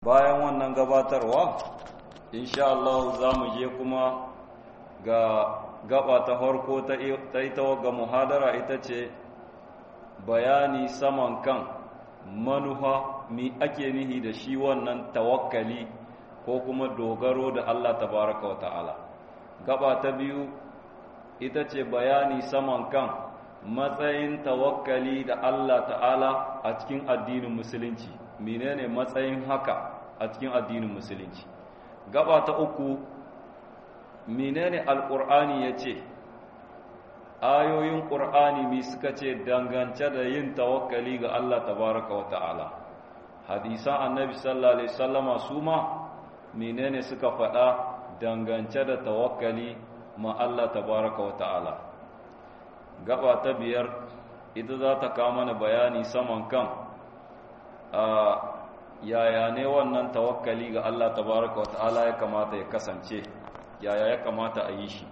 bayan wannan gabatarwa insha Allah za mu je kuma ga gaba ta farko ta ita ga muhadara ita ce bayani saman kan manuha mi ake nihi da shi wannan tawakkali ko kuma dogaro da Allah tabaraka wa ta'ala gaba ta biyu ita ce bayani saman kan matsayin tawakkali da Allah ta'ala a cikin addinin musulunci menene matsayin haka a cikin addinin musulunci gaba ta uku menene alqur'ani yace ayoyin qur'ani mi suka ce dangance da yin tawakkali ga Allah tabaraka wa ta'ala hadisan annabi sallallahu alaihi wasallama su ma menene suka faɗa dangance da tawakkali ma Allah tabaraka wa ta'ala gaba ta biyar ita za ta kawo mana bayani saman kan a yaya ne wannan tawakkali ga Allah tabaraka wa ta'ala ya kamata ya kasance yaya ya kamata a yi shi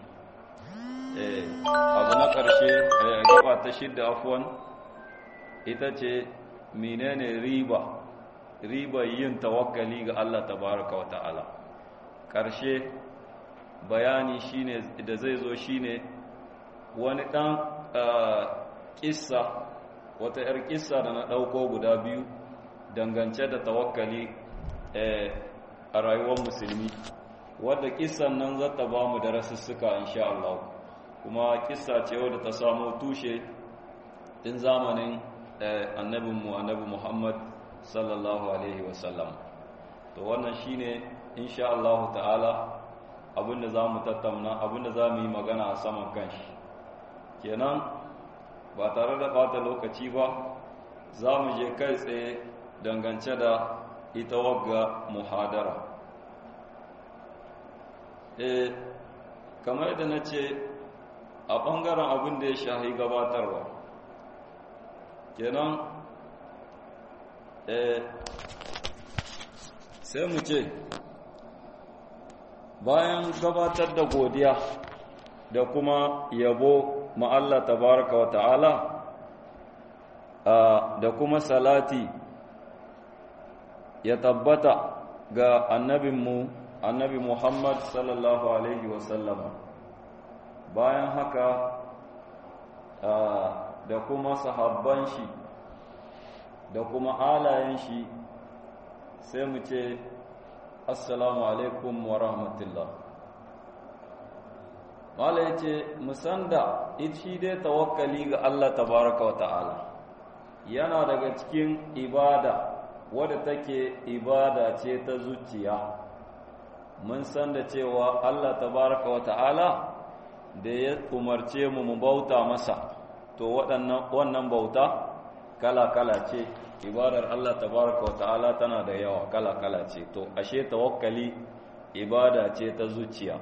abu na ƙarshe gaba ta shidda afuwan ita ce menene riba riba yin tawakkali ga Allah tabaraka wa ta'ala ƙarshe bayani shine da zai zo shine wani ɗan ƙissa wata 'yar ƙissa da na ɗauko guda biyu dangance da tawakkali a rayuwar musulmi wadda ƙissan nan za ta ba mu da rasussuka insha Allah kuma ƙissa ce wadda ta samo tushe din zamanin annabinmu annabi Muhammad sallallahu alaihi wasallam to wannan shine insha Allah ta'ala abinda za mu tattauna abinda za mu yi magana a saman kanshi kenan ba tare da bata lokaci ba za mu je kai tsaye dangance da ita wagga muhadara e kamar da na ce a ɓangaren abin da ya shahi gabatarwa kenan e sai mu ce bayan gabatar da godiya da kuma yabo ma Allah tabaraka wa ta'ala da kuma salati ya tabbata ga annabinmu annabi Muhammad sallallahu alaihi wasallama bayan haka da kuma sahabban shi da kuma alayen shi sai mu ce assalamu alaikum wa rahmatullah mala ya ce musanda shi dai tawakkali ga Allah tabaraka wa ta'ala yana daga cikin ibada wadda take ibada ce ta zuciya mun san da cewa Allah tabaraka wa ta'ala da ya umarce mu mu bauta masa to waɗannan wannan bauta kala-kala ce ibadar Allah tabaraka wa ta'ala tana da yawa kala-kala ce to ashe tawakkali ibada ce ta zuciya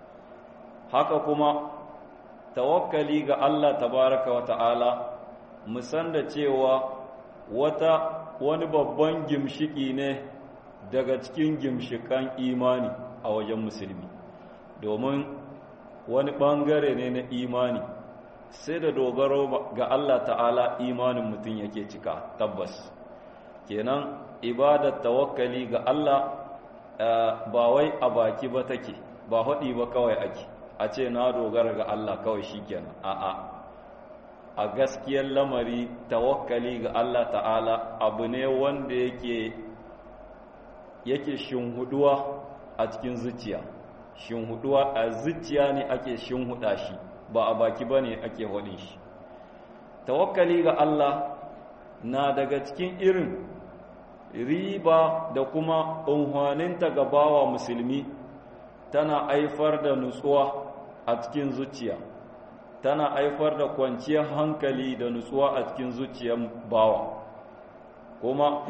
haka kuma tawakkali ga Allah tabaraka wa ta'ala musan da cewa wata wani babban gimshiki ne daga cikin gimshikan imani a wajen musulmi domin wani ɓangare ne na imani sai da dogaro ga Allah ta'ala imanin mutum yake cika tabbas kenan ibadar tawakkali ga Allah ba wai a baki ba take ba haɗi ba kawai ake a ce na dogara ga Allah kawai shikenan a'a a gaskiyar lamari tawakkali ga Allah ta'ala abu ne wanda yake yake shinhuduwa a cikin zuciya shinhuduwa a zuciya ne ake shinhuda shi ba a baki ba ne ake hudin shi tawakkali ga Allah na daga cikin irin riba da kuma unhwaninta ga bawa musulmi tana aifar da nutsuwa a cikin zuciya tana aifar da kwanciyar hankali da nutsuwa a cikin zuciyar bawa kuma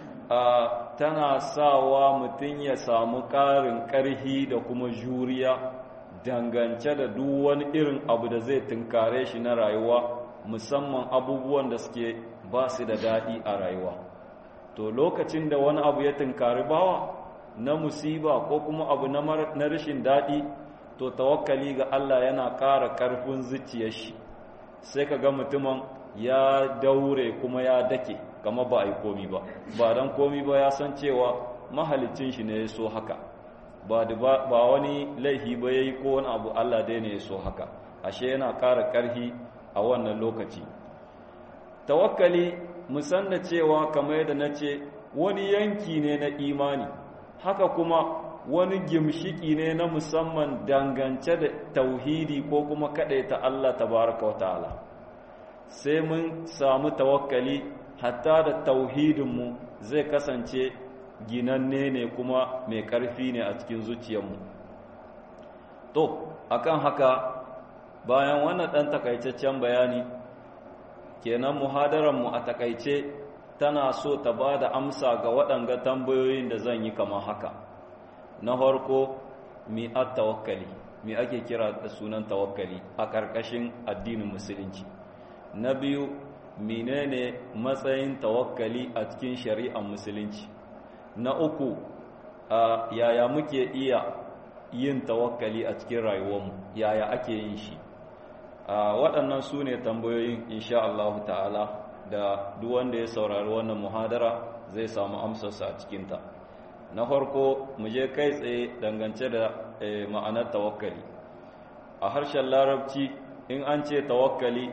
tana sawa mutum ya samu ƙarin ƙarhi da kuma juriya dangance da duk wani irin abu da zai tunkare shi na rayuwa musamman abubuwan da suke ba su da daɗi a rayuwa to lokacin da wani abu ya tunkari bawa na musiba ko kuma abu na rashin daɗi to tawakkali ga Allah yana ƙara ƙarfin zuciyar shi sai ka ga mutumin ya daure kuma ya dake kama ba a yi komi ba ba don komi ba ya san cewa mahalicin shi ne ya so haka ba ba wani laifi ba yayi ko wani abu Allah dai ne ya so haka ashe yana ƙara ƙarfi a wannan lokaci tawakkali musan da cewa kamar yadda na ce wani yanki ne na imani haka kuma wani gimshiki ne na musamman dangance da tauhidi ko kuma ta Allah tabaraka wa ta'ala sai mun samu tawakkali hatta da tauhidinmu zai kasance ginanne ne kuma mai ƙarfi ne a cikin zuciyarmu to akan haka bayan wannan ɗan takaitaccen bayani kenan muhadaranmu a takaice tana so ta ba da amsa ga waɗanga tambayoyin da zan yi kamar haka na farko mi at tawakkali mi ake kira da sunan tawakkali a ƙarƙashin addinin musulunci na biyu menene matsayin tawakkali a cikin shari'ar musulunci na uku yaya muke iya yin tawakkali a cikin rayuwarmu yaya ake yin shi waɗannan su ne tambayoyin insha Allah ta'ala da duk wanda ya saurari wannan muhadara zai samu amsarsa a cikinta na farko mu je kai tsaye dangance da ma'anar tawakkali a harshen larabci in an ce tawakkali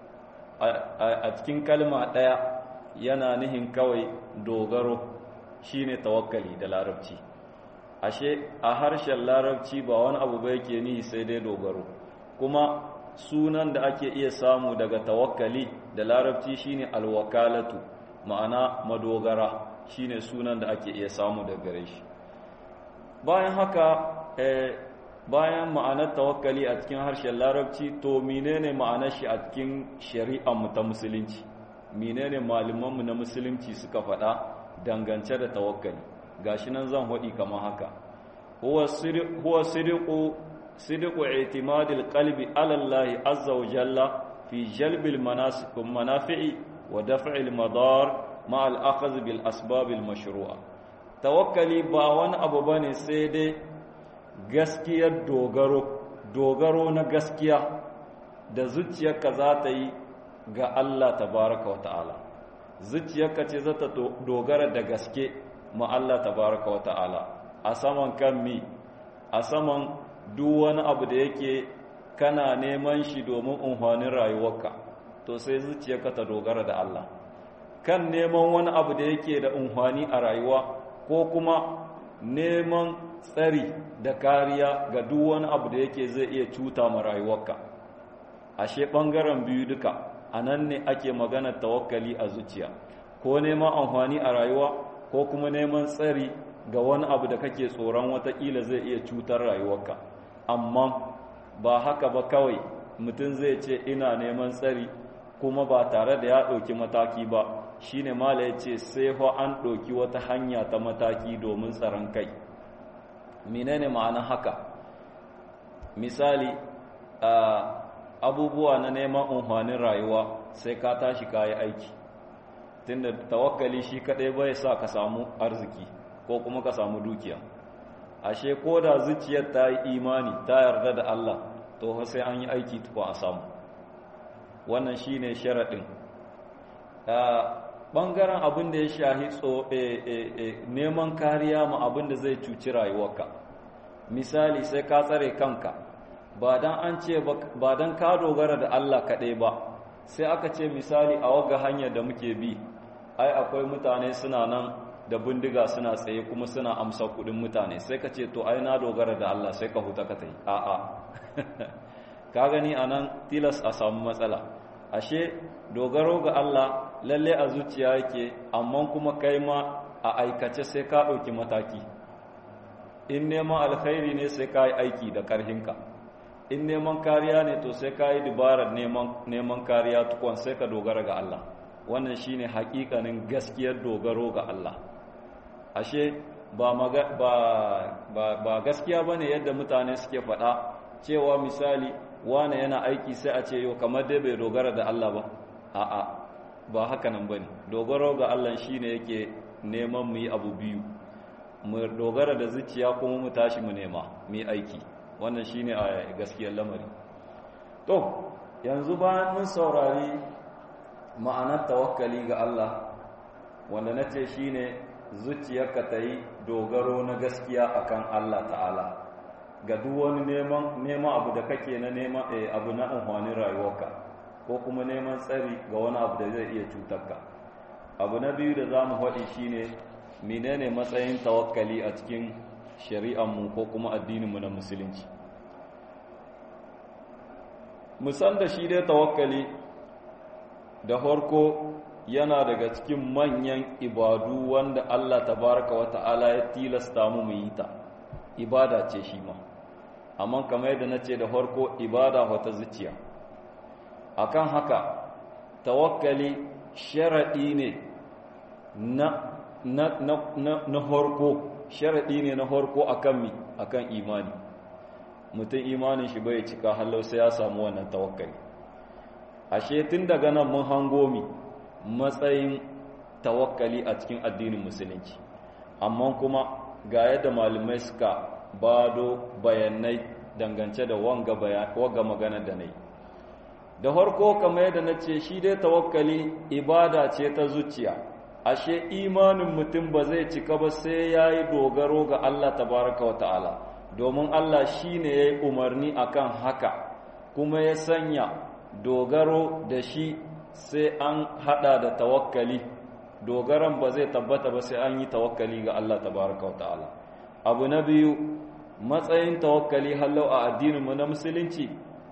a cikin kalma ɗaya yana nihin kawai dogaro shine tawakkali da larabci ashe a harshen larabci ba wani abu ba yake nihi sai dai dogaro kuma sunan da ake iya samu daga tawakkali da larabci shine alwakalatu ma'ana madogara shine sunan da ake iya samu daga gare shi bayan haka bayan ma'anar tawakkali a cikin harshen larabci to menene ma'anar shi a cikin shari'ar mu ta musulunci menene malaman mu na musulunci suka faɗa dangance da tawakkali gashi nan zan hodi kamar haka huwa siriqu صدق اعتماد القلب على الله عز وجل في جلب المنافع ودفع المضار مع الأخذ بالأسباب المشروعة توكلي باوان أبو بني سيدي gaskiyar dogaro dogaro na gaskiya da zuciyarka za ta yi ga Allah tabaraka wa ta'ala zuciyarka ce za ta dogara da gaske ma Allah tabaraka wa ta'ala a saman kan mi a saman duk wani abu da yake kana neman shi domin unhwanin rayuwarka to sai zuciyarka ta dogara da Allah kan neman wani abu da yake da unhwani a rayuwa ko kuma neman tsari da kariya ga duk wani abu da yake zai iya cuta ma rayuwarka ashe ɓangaren biyu duka a nan ne ake magana tawakkali a zuciya ko neman amfani a rayuwa ko kuma neman tsari ga wani abu da kake tsoron watakila zai iya cutar rayuwarka amma ba haka ba kawai mutum zai ce ina neman tsari kuma ba tare da ya ɗauki mataki ba shine mala ya ce sai fa an ɗauki wata hanya ta mataki domin tsaron kai menene ma'anar haka misali abubuwa na neman unhwanin rayuwa sai ka tashi ka yi aiki tunda tawakkali shi kaɗai bai sa ka samu arziki ko kuma ka samu dukiya ashe ko da zuciyar ta yi imani ta yarda da Allah to sai an yi aiki tukwa a samu wannan shine sharaɗin ɓangaren abin da ya shahi neman kariya ma abin da zai cuci rayuwarka misali sai ka tsare kanka ba dan an ce ba dan ka dogara da Allah kaɗai ba sai aka ce misali a waga hanyar da muke bi ai akwai mutane suna nan da bindiga suna tsaye kuma suna amsa kuɗin mutane sai ka ce to ai na dogara da Allah sai ka huta ka tai a'a ka gani anan tilas a samu matsala ashe dogaro ga Allah lalle a zuciya yake amma kuma kai ma a aikace sai ka ɗauki mataki in neman alkhairi ne sai ka yi aiki da ƙarhinka in neman kariya ne to sai ka yi dabarar neman kariya tukwan sai ka dogara ga Allah wannan shine hakikanin gaskiyar dogaro ga Allah ashe ba, ba, ba, gaskiya ba ne yadda mutane suke faɗa cewa misali wane yana aiki sai a ce yau kamar dai bai dogara da Allah ba a'a ba haka nan bane dogaro ga Allah shine yake neman mu yi abu biyu mu dogara da zuciya kuma mu tashi mu nema mu yi aiki wannan shine a gaskiyar lamari to yanzu bayan mun saurari ma'anar tawakkali ga Allah wanda nace shine zuciyarka ta yi dogaro na gaskiya akan Allah ta'ala ga duk wani neman neman abu da kake na neman abu na amfanin rayuwarka ko kuma neman tsari ga wani abu da zai iya cutar ka abu na biyu da za mu faɗi shine menene matsayin tawakkali a cikin shari'armu ko kuma addininmu na musulunci musan da shi dai tawakkali da farko yana daga cikin manyan ibadu wanda Allah tabaraka wa ta'ala ya tilasta mu mu yi ta ibada ce shi ma amma kamar yadda nace da farko ibada wata zuciya akan haka tawakkali sharadi ne na na na na farko sharadi ne na farko akan mi akan imani mutum imanin shi bai cika hallau sai ya samu wannan tawakkali ashe tun daga nan mun hango mi matsayin tawakkali a cikin addinin musulunci amma kuma ga yadda malamai suka bado bayanai dangance da wanga waga magana da nai da harko kamar yadda na ce shi dai tawakkali ibada ce ta zuciya ashe imanin mutum ba zai cika ba sai ya yi dogaro ga Allah tabaraka wa ta'ala domin Allah shi ne ya yi umarni akan haka kuma ya sanya dogaro da shi sai an hada da tawakkali dogaran ba zai tabbata ba sai an yi tawakkali ga Allah tabaraka ta'ala abu na biyu matsayin tawakkali hallau a addininmu na musulunci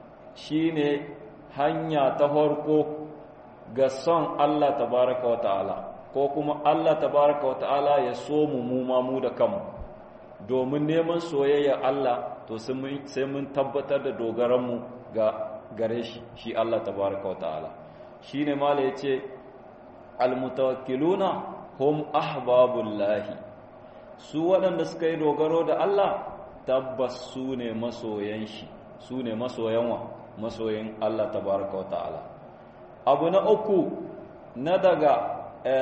shine hanya ta farko ga son Allah tabaraka ta'ala ko kuma Allah tabaraka ta'ala ya so mu mu ma mu da kanmu domin neman soyayya Allah to sai mun tabbatar da dogaranmu ga gare shi shi Allah tabaraka ta'ala shi ne mala ya ce almutawakkiluna hum ahbabullahi su waɗanda suka yi dogaro da Allah tabbas su ne masoyan shi su ne masoyan wa masoyin Allah tabaraka wa ta'ala abu na uku na daga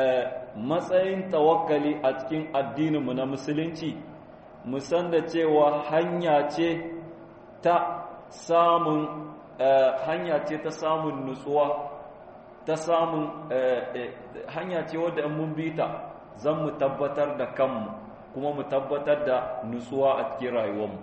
matsayin tawakkali a cikin addininmu na musulunci musan da cewa hanya ce ta samun hanya ce ta samun nutsuwa ta samun hanya ce wadda mun bi ta zan mu tabbatar da kanmu kuma mu tabbatar da nutsuwa a cikin rayuwarmu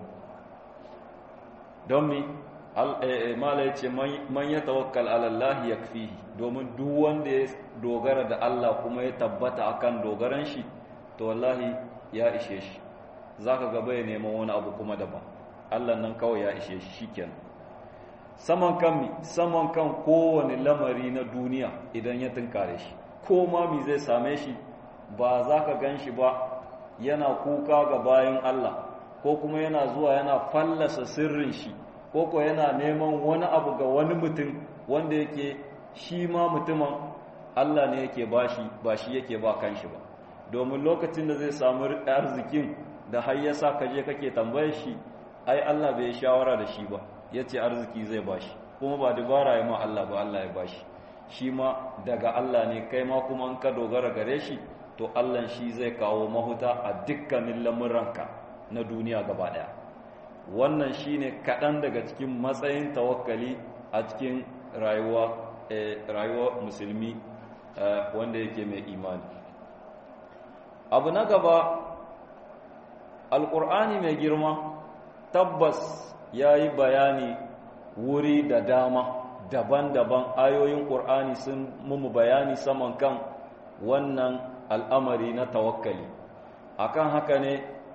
don mi mala ya ce man ya tawakkal alallahi ya fi domin duk wanda ya dogara da Allah kuma ya tabbata akan dogaran shi to wallahi ya ishe shi za ka gaba ya neman wani abu kuma daban Allah nan kawai ya ishe shi shikenan saman kan mi saman kan kowane lamari na duniya idan ya tunkare shi ko ma mi zai same shi ba za ka gan shi ba yana kuka ga bayan Allah ko kuma yana zuwa yana fallasa sirrin shi ko ko yana neman wani abu ga wani mutum wanda yake shi ma mutumin Allah ne yake bashi ba shi yake ba kanshi ba domin lokacin da zai samu arzikin da har yasa ka je kake tambayar shi ai Allah bai shawara da shi ba yace arziki zai bashi kuma ba dubara ya ma Allah ba Allah ya bashi shi ma daga Allah ne kai ma kuma an ka dogara gare shi to Allah shi zai kawo mahuta a dukkanin lamuranka na duniya gaba daya wannan shine kaɗan daga cikin matsayin tawakkali a cikin rayuwa rayuwa musulmi wanda yake mai imani abu na gaba alƙur'ani mai girma tabbas ya yi bayani wuri da dama daban-daban ayoyin ƙur'ani sun mumu bayani saman kan wannan al'amari na tawakkali akan haka ne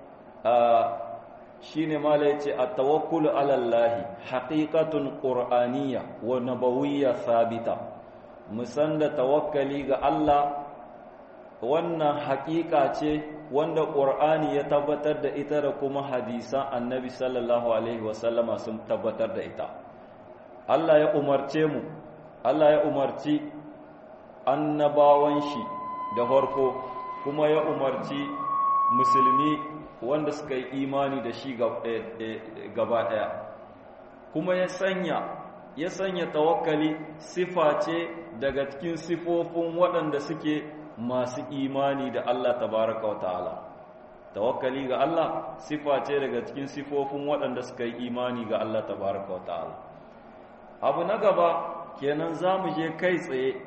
shi ne mala ya ce a tawakkulu alallahi haƙiƙatun ƙur'aniya wa nabawiyya sabita musan da tawakkali ga Allah wannan haƙiƙa ce wanda ƙur'ani ya tabbatar da ita da kuma hadisan annabi sallallahu alaihi wasallama sun tabbatar da ita Allah ya umarce mu Allah ya umarci annabawan shi da farko kuma ya umarci musulmi wanda suka yi imani da shi gaba ɗaya kuma ya sanya ya sanya tawakkali sifa ce daga cikin sifofin waɗanda suke masu imani da Allah tabaraka wa ta'ala tawakkali ga Allah sifa ce daga cikin sifofin waɗanda suka yi imani ga Allah tabaraka wa ta'ala abu na gaba kenan za mu je kai tsaye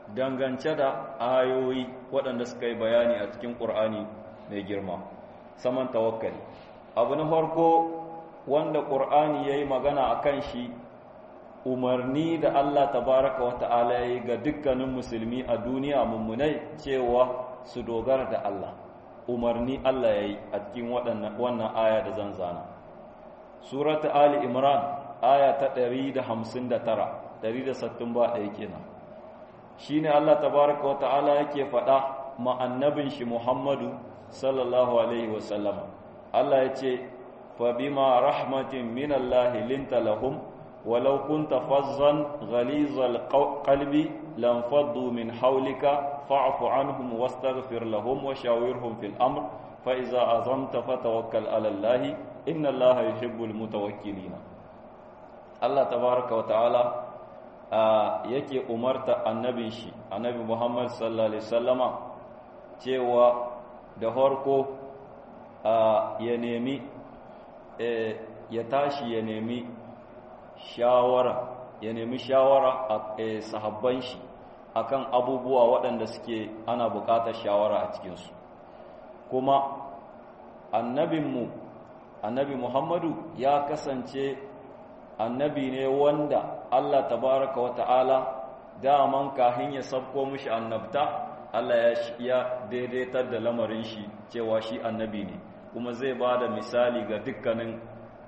dangance da ayoyi waɗanda suka yi bayani a cikin ƙur'ani mai girma saman tawakkali abu na farko wanda ƙur'ani ya yi magana a kan shi umarni da Allah tabaraka wa ta'ala ya yi ga dukkanin musulmi a duniya mummunai cewa su dogara da Allah umarni Allah ya yi a cikin wannan aya da zan zana surata ali imran aya ta 159 160 ba ɗaya kenan shine Allah tabaraka wa ta'ala yake faɗa ma annabin shi Muhammadu sallallahu alaihi wa sallama Allah ya ce fa bima rahmatin min Allah linta lahum ولو كنت فظا غليظ القلب لانفضوا من حولك فاعف عنهم واستغفر لهم وشاورهم في الأمر فإذا أزمت فتوكل على الله إن الله يحب المتوكلين الله تبارك وتعالى yake umarta annabin shi annabi Muhammad sallallahu alaihi wasallama cewa da harko ya nemi ya tashi ya nemi shawara ya nemi shawara a sahabban shi akan abubuwa waɗanda suke ana buƙatar shawara a cikinsu kuma annabinmu annabi muhammadu ya kasance annabi ne wanda allah tabaraka wa ta'ala daman kahin ya sabko mushi annabta allah ya daidaitar da lamarin shi cewa shi annabi ne kuma zai ba da misali ga dukkanin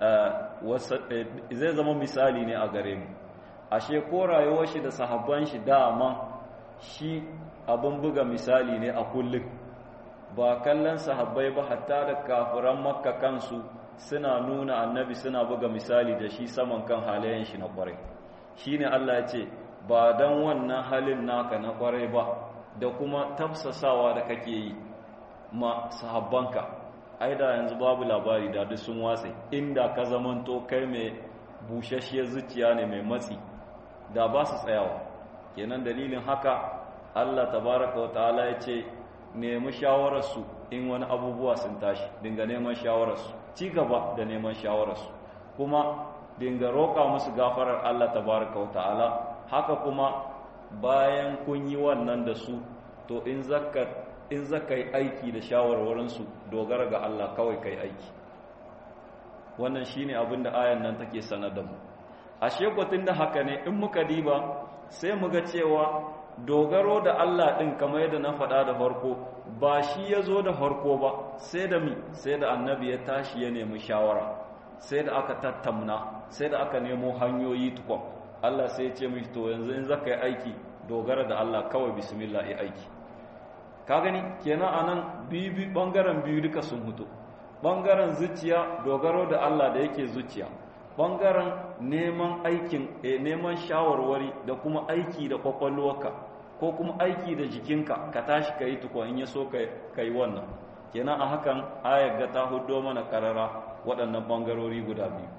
zai zama misali ne a gare mu ashe ko rayuwar shi da sahabban shi dama shi abin buga misali ne a kullum ba kallon sahabbai ba hatta da kafiran makka kansu suna nuna annabi suna buga misali da shi saman kan halayen shi na kwarai shine Allah ya ce ba dan wannan halin naka na kwarai ba da kuma tafsasawa da kake yi ma sahabbanka ai da yanzu babu labari da duk sun watse inda ka zamanto kai mai bushashiyar zuciya ne mai matsi da ba su tsayawa kenan dalilin haka Allah tabaraka wa ta'ala ya ce nemi shawararsu in wani abubuwa sun tashi dinga neman shawararsu ci gaba da neman shawararsu kuma dinga roƙa musu gafarar Allah tabaraka wa ta'ala haka kuma bayan kun yi wannan da su to in zakka in zaka yi aiki da shawarwarinsu dogara ga Allah kawai kai aiki wannan shine abin da ayan nan take sanar da mu ashe kwatin da haka ne in muka diba sai mu ga cewa dogaro da Allah ɗin kamar yadda na faɗa da farko ba shi ya zo da farko ba sai da mi sai da annabi ya tashi ya nemi shawara sai da aka tattamna sai da aka nemo hanyoyi tukwa Allah sai ya ce mishi to yanzu in zaka yi aiki dogara da Allah kawai bismillah yi aiki ka gani kenan anan biyu bangaren biyu duka sun hutu bangaren zuciya dogaro da Allah da yake zuciya bangaren neman aikin e, neman shawarwari da kuma aiki da kwakwalwarka ko kuma aiki da jikinka ka tashi ka yi tukwa in ya so ka yi wannan kenan a hakan ayar ga ta hudo mana karara waɗannan bangarori guda biyu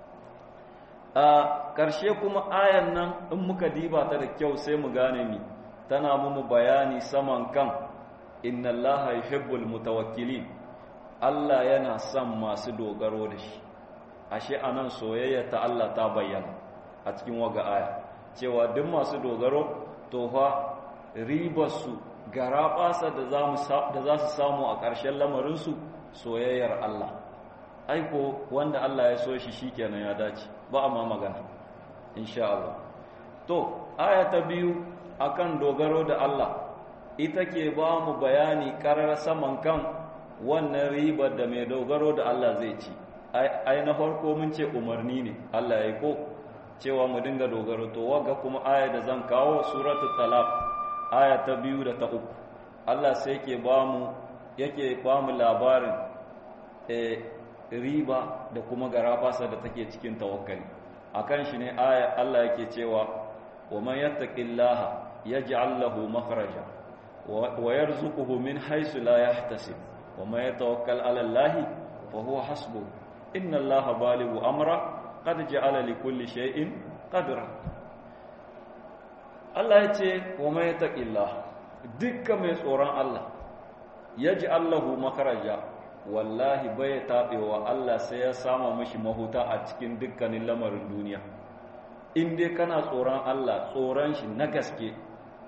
a ƙarshe kuma ayan nan in muka diba ta da kyau sai mu gane mi tana mu bayani saman kan inna allaha yuhibbul mutawakkilin Allah yana son masu dogaro da shi ashe anan soyayya ta Allah ta bayyana a cikin waga aya cewa duk masu dogaro to fa ribarsu garaɓasa da za su samu a ƙarshen lamarinsu soyayyar Allah aiko wanda Allah ya so shi shikenan ya dace ba a ma magana insha Allah to aya ta biyu akan dogaro da Allah ita ke ba mu bayani karar saman kan wannan ribar da mai dogaro da Allah zai ci ai na farko mun ce umarni ne Allah ya ko cewa mu dinga dogaro to waga kuma aya da zan kawo suratul talaq aya ta biyu da ta uku Allah sai yake ba mu yake ba mu labarin eh riba da kuma garabasa da take cikin tawakkali akan shi ne aya Allah yake cewa wa man yattaqillaha yaj'al lahu makhraja wa yarzuquhu min haythu la yahtasib wa man yatawakkal 'ala Allah fa huwa hasbuh inna allaha balighu amra qad ja'ala li kulli shay'in qadra Allah ya ce wa may taqillah dukkan mai tsoron Allah yaj'al lahu makharaja wallahi bai tabewa Allah sai ya sama mishi mahuta a cikin dukkanin lamarin duniya in dai kana tsoron Allah tsoron shi na gaske to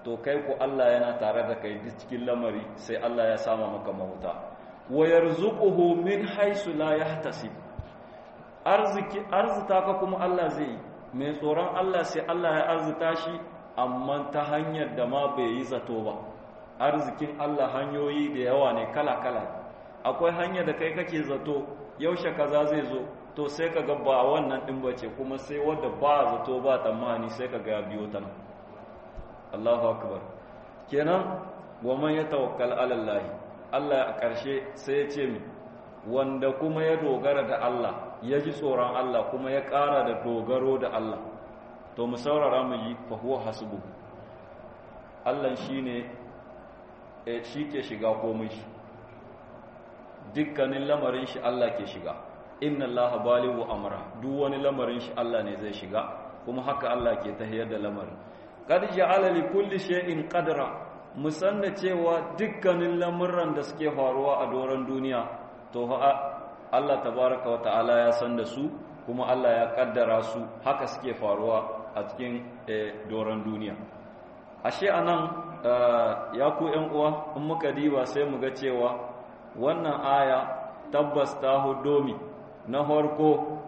to kai ku Allah yana tare da kai duk cikin lamari sai Allah ya sama maka mahuta wa yarzuquhu min haythu la yahtasib arziki arzita ka kuma Allah zai mai tsoron Allah sai Allah ya arzita shi amma ta hanyar da ma bai yi zato ba arzikin Allah hanyoyi da yawa ne kala-kala akwai hanyar da kai kake zato yaushe kaza zai zo to sai ka ga ba wannan din bace kuma sai wanda ba zato ba tamani sai ka ga biyo ta nan Allahu akbar kenan wa ya tawakkal ala Allah Allah a ƙarshe sai ya ce mi wanda kuma ya dogara da Allah ya ji tsoron Allah kuma ya ƙara da dogaro da Allah to mu saurara mu yi fa huwa hasbu Allah shine shi ke shiga komai shi dukkanin lamarin shi Allah ke shiga inna Allah balighu amra duk wani lamarin shi Allah ne zai shiga kuma haka Allah ke tahiyar da lamarin qad ja'ala li kulli shay'in qadra musanna cewa dukkanin lamuran da suke faruwa a doron duniya to Allah tabaraka wa ta'ala ya san da su kuma Allah ya kaddara su haka suke faruwa a cikin doron duniya ashe anan ya ku ƴan uwa in muka diba sai mu ga cewa wannan aya tabbas ta hudomi na farko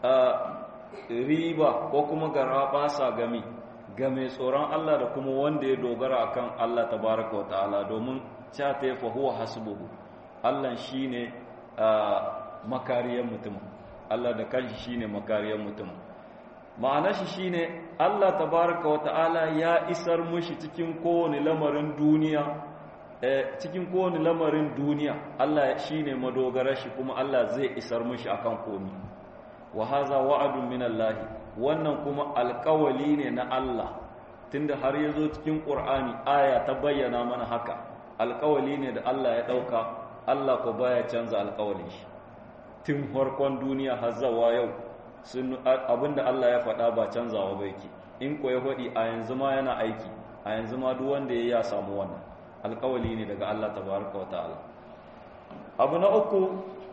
riba ko kuma garabasa gami ga mai tsoron Allah da kuma wanda ya dogara akan Allah tabaraka wa ta'ala domin cha ta fa huwa hasbuhu Allah shine makariyar mutum Allah da kanshi shine makariyar mutum ma'anar shi shine Allah tabaraka wa ta'ala ya isar mushi cikin kowane lamarin duniya cikin kowane lamarin duniya Allah shine madogarar shi kuma Allah zai isar mushi akan komi wa haza wa'adun min Allah wannan kuma alƙawali ne na Allah tunda har yazo cikin Qur'ani aya ta bayyana mana haka alƙawali ne da Allah ya dauka Allah ko baya canza alƙawalin shi tun farkon duniya har zawa yau sun abinda Allah ya faɗa ba canzawa ba yake in ko ya faɗi a yanzu ma yana aiki a yanzu ma duk wanda ya ya samu wannan alƙawali ne daga Allah tabaraka wa ta'ala abu na uku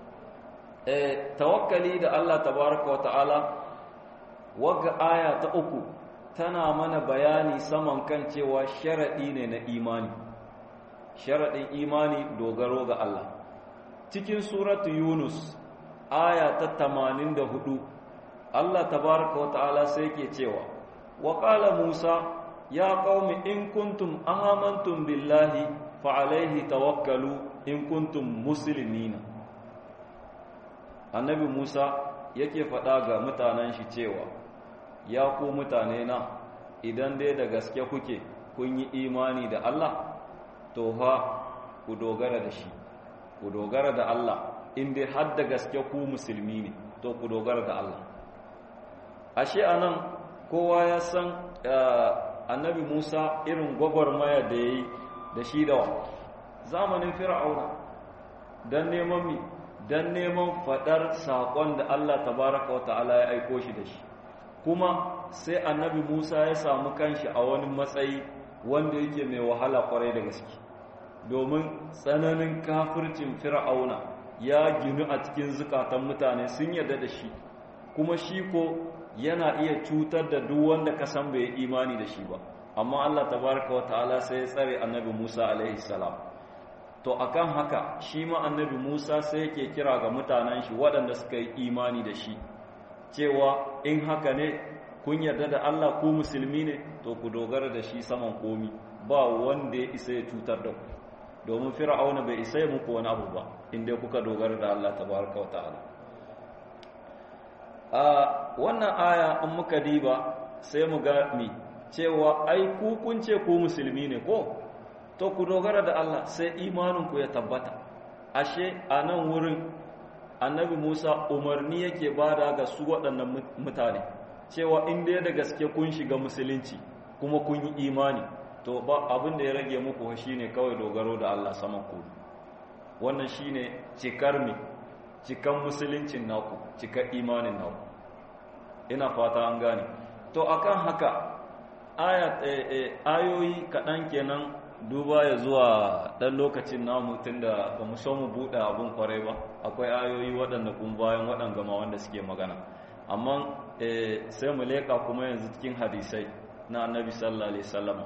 eh tawakkali da Allah tabaraka wa ta'ala wagga aya ta uku tana mana bayani saman kan cewa sharadi ne na imani sharadin imani dogaro ga Allah cikin suratu yunus aya ta 84 Allah tabaraka wata'ala sai ke cewa wa qala Musa ya qaumi in kuntum amantum billahi fa alayhi tawakkalu in kuntum muslimina Annabi Musa yake faɗa ga mutanen shi cewa ya ku mutane na idan dai da gaske kuke kun yi imani da Allah to ha ku dogara da shi ku dogara da Allah in dai har da gaske ku musulmi ne to ku dogara da Allah ashe anan kowa ya san annabi Musa irin gwagwarmaya da yayi da shi da zamanin fir'auna dan neman mi dan neman fadar sakon da Allah tabaraka wa ta'ala ya aiko shi da shi kuma sai annabi Musa ya samu kanshi a wani matsayi wanda yake mai wahala kwarai da gaske domin tsananin kafircin fir'auna ya ginu a cikin zukatan mutane sun yarda da shi kuma shi ko yana iya cutar da duk wanda ka san bai imani da shi ba amma Allah tabaraka wa ta'ala sai ya tsare annabi Musa alaihi salam to akan haka shi ma annabi Musa sai yake kira ga mutanen shi waɗanda suka yi imani da shi cewa in haka ne kun yarda da Allah ku musulmi ne to ku dogara da shi saman komi ba wanda ya isa ya cutar da ku domin fir'auna bai isa ya muku wani abu ba inda kuka dogara da Allah tabaraka wa ta'ala a wannan aya in muka diba sai mu ga mi cewa ai ku kun ce ku musulmi ne ko to ku dogara da Allah sai imanin ku ya tabbata ashe a nan wurin annabi Musa umarni yake bada ga su waɗannan mutane cewa in dai da gaske kun shiga musulunci kuma kun yi imani to ba abin da ya rage muku shine kawai dogaro da Allah saman ku wannan shine cikar mi cikan musuluncin naku cikar imanin naku ina fata an gane to akan haka aya ayoyi kaɗan kenan duba ya zuwa ɗan lokacin namu tunda ba mu so mu buɗe abin kwarai ba akwai ayoyi waɗanda kun bayan waɗanda ma wanda suke magana amma sai mu leƙa kuma yanzu cikin hadisai na annabi sallallahu alaihi wasallam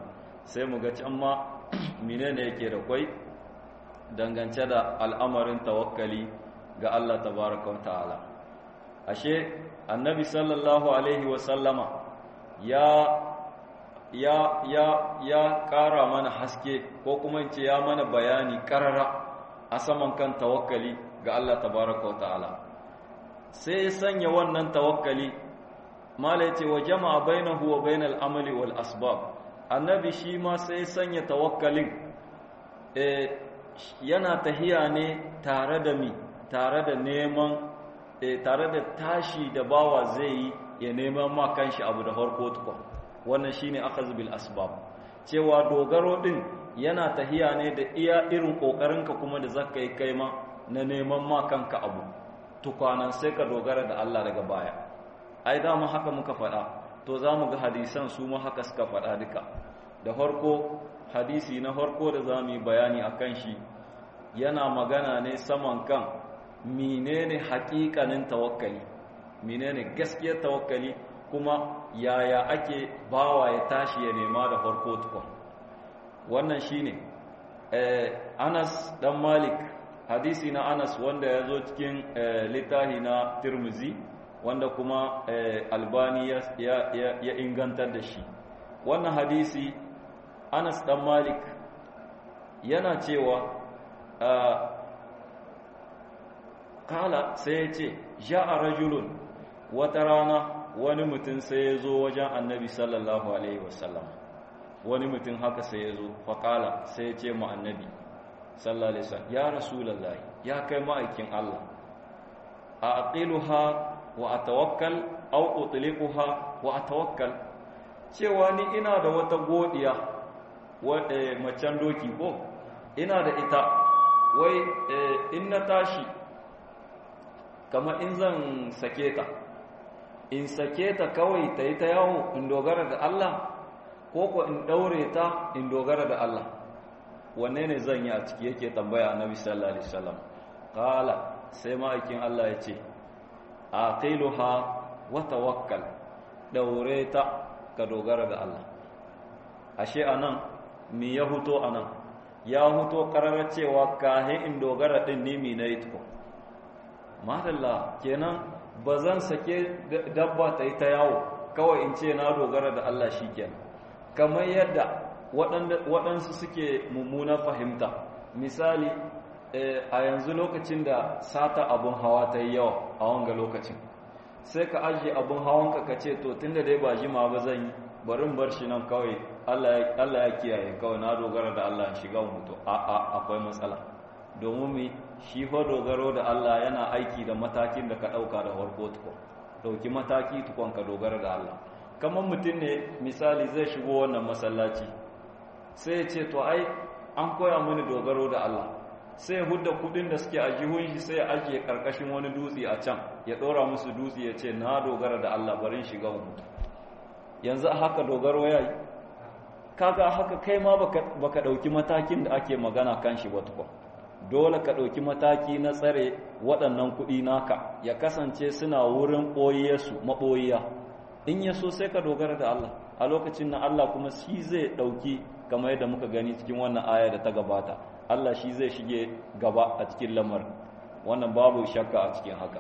sai mu ga can ma menene yake da kwai dangance da al'amarin tawakkali ga Allah tabaraka wa ta'ala ashe annabi sallallahu alaihi wa sallama ya ya ya ya ƙara mana haske ko kuma in ce ya mana bayani ƙarara a saman kan tawakkali ga Allah tabaraka wa ta'ala sai ya sanya wannan tawakkali mala yace wa jama'a bainahu wa bainal amali wal asbab annabi shi ma sai ya sanya tawakkalin eh yana tahiya ne tare da mi tare da neman eh tare da tashi da bawa zai yi ya neman ma kanshi abu da farko tukun wannan shine akhaz bil asbab cewa dogaro din yana tahiya ne da iya irin kokarinka kuma da zaka yi kai ma na neman ma kanka abu tukwanan sai ka dogara da Allah daga baya ai da mu haka muka faɗa to za mu ga hadisan su ma haka suka faɗa duka da farko hadisi na farko da za mu yi bayani akan shi yana magana ne saman kan menene haƙiƙanin tawakkali menene gaskiyar tawakkali kuma yaya ake bawa ya tashi ya nema da farko tukun wannan shine eh, Anas dan Malik hadisi na Anas wanda ya zo cikin eh, littafi na Tirmizi wanda kuma eh, Albani ya, ya, ya, ya ingantar da shi wannan hadisi Anas dan Malik yana cewa kala sai ya ce ja'a rajulun wata rana wani mutum sai ya zo wajen annabi sallallahu alaihi wasallam wani mutum haka sai ya zo faƙala sai ya ce ma annabi sallallahu alaihi wasallam ya rasulullahi ya kai ma'aikin Allah a aqiluha wa atawakkal aw utliquha wa atawakkal cewa ni ina da wata godiya wadda macen doki ko ina da ita wai in na tashi kamar in zan sake ta in sake ta kawai ta yi ta yawo in dogara da Allah ko ko in daure ta in dogara da Allah wanne ne zan yi a ciki yake tambaya annabi sallallahu alaihi wasallam qala sai ma'aikin Allah ya ce aqiluha wa tawakkal daure ta ka dogara da Allah ashe anan mi ya huto anan ya huto kararar cewa kahe in dogara din ni mi na yi tuko madalla kenan ba zan sake dabba ta yi ta yawo kawai in ce na dogara da Allah shi kenan kamar yadda waɗansu suke mummuna fahimta misali a yanzu lokacin da sata abun hawa ta yi yawa a wanga lokacin sai ka ajiye abun hawanka ka ce to tun da dai ba jima ba zan yi barin bar shi nan kawai Allah ya kiyaye kawai na dogara da Allah shiga mutu a akwai matsala domin mi shi fa dogaro da Allah yana aiki da matakin da ka ɗauka da farko tukon ɗauki mataki tukon ka dogara da Allah kamar mutum ne misali zai shigo wannan masallaci sai ya ce to ai an koya mini dogaro da Allah sai ya hudda kudin da suke a jihun shi sai ya ajiye karkashin wani dutse a can ya ɗora musu dutse ya ce na dogara da Allah barin shiga mutu yanzu a haka dogaro ya yi kaga haka kai ma baka ɗauki matakin da ake magana kan shi ba tukon dole ka ɗauki mataki na tsare waɗannan kuɗi naka ya kasance suna wurin ɓoyiyarsu maɓoyiya in ya so sai ka dogara da Allah a lokacin na Allah kuma shi zai ɗauki kamar yadda muka gani cikin wannan aya da ta gabata Allah shi zai shige gaba a cikin lamar wannan babu shakka a cikin haka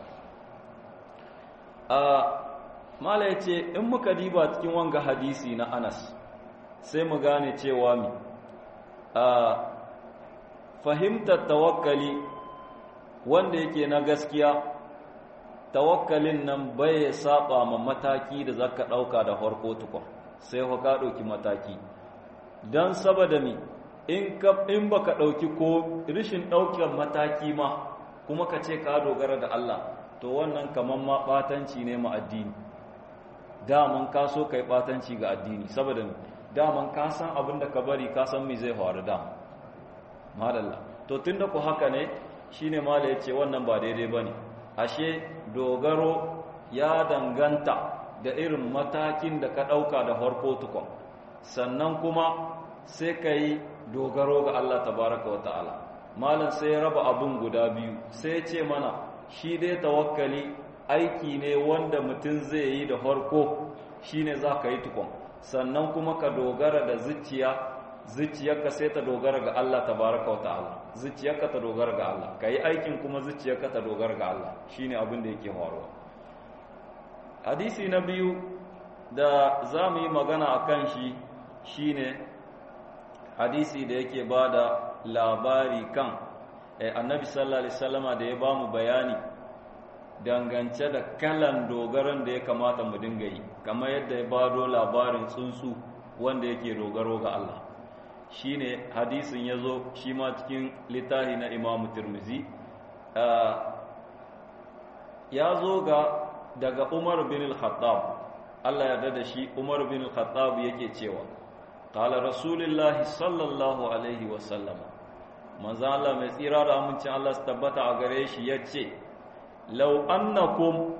a mala ya ce in muka diba cikin wanga hadisi na anas sai mu gane cewa mi a fahimtar tawakkali wanda yake na gaskiya tawakkalin nan bai saba ma mataki da zaka dauka da farko tukun sai ka dauki mataki dan saboda mi in ka in baka dauki ko rishin daukar mataki ma kuma ka ce ka dogara da Allah to wannan kaman ma batanci ne ma addini daman ka so kai batanci ga addini saboda daman ka san abin da ka bari ka san me zai faru da madalla to tunda ku haka ne shine mala yace wannan ba daidai bane ashe dogaro ya danganta da irin matakin da ka ɗauka da farko tukon sannan kuma sai ka yi dogaro ga Allah tabaraka wa ta'ala malam sai ya raba abin guda biyu sai ce mana shi dai tawakkali aiki ne wanda mutum zai yi da farko shine za ka yi tukon sannan kuma ka dogara da zuciya zuciyarka sai ta dogara ga Allah tabaraka wa ta'ala zuciyarka ta dogara ga Allah kai aikin kuma zuciyarka ta dogara ga Allah shine abin da yake faruwa hadisi na biyu da za mu yi magana akan shi shine hadisi da yake bada labari kan annabi sallallahu alaihi wasallama da ya bamu bayani dangance da kalan dogaron da ya kamata mu dinga yi kamar yadda ya bado labarin tsuntsu wanda yake dogaro ga Allah shine hadisin ya zo shi ma cikin littafi na imamu turmizi ya zo ga daga umar bin al-khattab Allah ya da shi umar bin al-khattab yake cewa qala rasulullahi sallallahu alaihi wasallam manzo Allah mai tsira da amincin Allah su tabbata a gare shi yace law annakum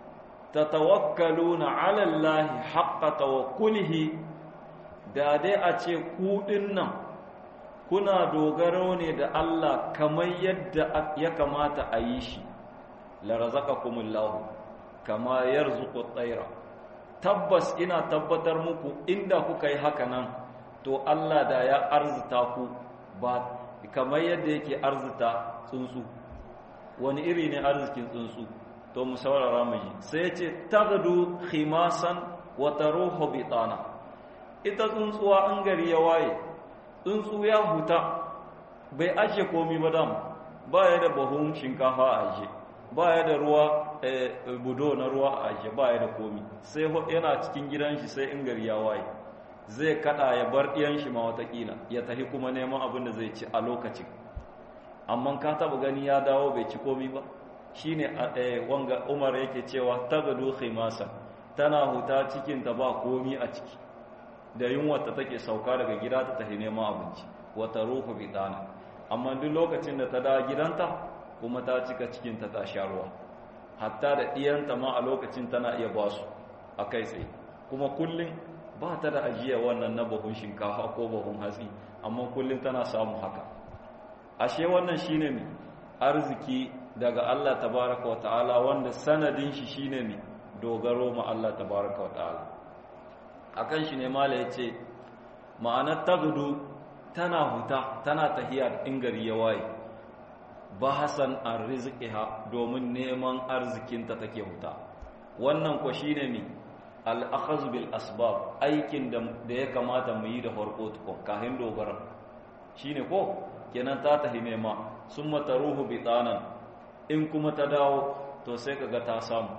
tatawakkaluna ala allahi haqqa tawakkulihi da dai a ce ku nan kuna dogaro ne da Allah kamar yadda ya kamata a yi shi la razaqakumullahu kama yarzuqu at-tayra tabbas ina tabbatar muku inda kuka yi haka nan to Allah da ya arzuta ku ba kamar yadda yake arzuta tsuntsu wani iri ne arzikin tsuntsu to mu saurara mu ji sai ce tagdu khimasan wa taruhu bitana ita tsuntsuwa an gari ya waye tsuntsu ya huta bai aje komi ba dam ba ya da bahun shinkafa a aje ba ya da ruwa budo na ruwa a aje ba ya da komi sai yana cikin gidan shi sai in gari ya waye zai kada ya bar ɗiyan shi ma watakila ya tafi kuma neman abin da zai ci a lokacin amma ka taba gani ya dawo bai ci komi ba shine wanga umar yake cewa tagadu khimasa tana huta cikin ta ba komi a ciki da yunwata take sauka daga gida ta tafi neman abinci wata ruhu bidana amma duk lokacin da ta da gidanta kuma ta cika cikinta ta sha ruwa hatta da ɗiyanta ma a lokacin tana iya ba su a kai tsaye kuma kullum ba ta da ajiya wannan na bahun shinkafa ko bahun hatsi amma kullum tana samun haka ashe wannan shine ne arziki daga Allah tabaraka wa ta'ala wanda sanadin shi shine ne dogaro ma Allah tabaraka wa ta'ala akan shi ne mala ya ce ma'anar tagdu tana huta tana tahiya in gari ya waye ba hasan an rizqiha domin neman arzikinta take huta wannan ko shine mi al-akhaz bil asbab aikin da ya kamata mu yi da farko tukun kahin dogara shine ko kenan ta tahi nema summa taruhu bitanan in kuma ta dawo to sai kaga ta samu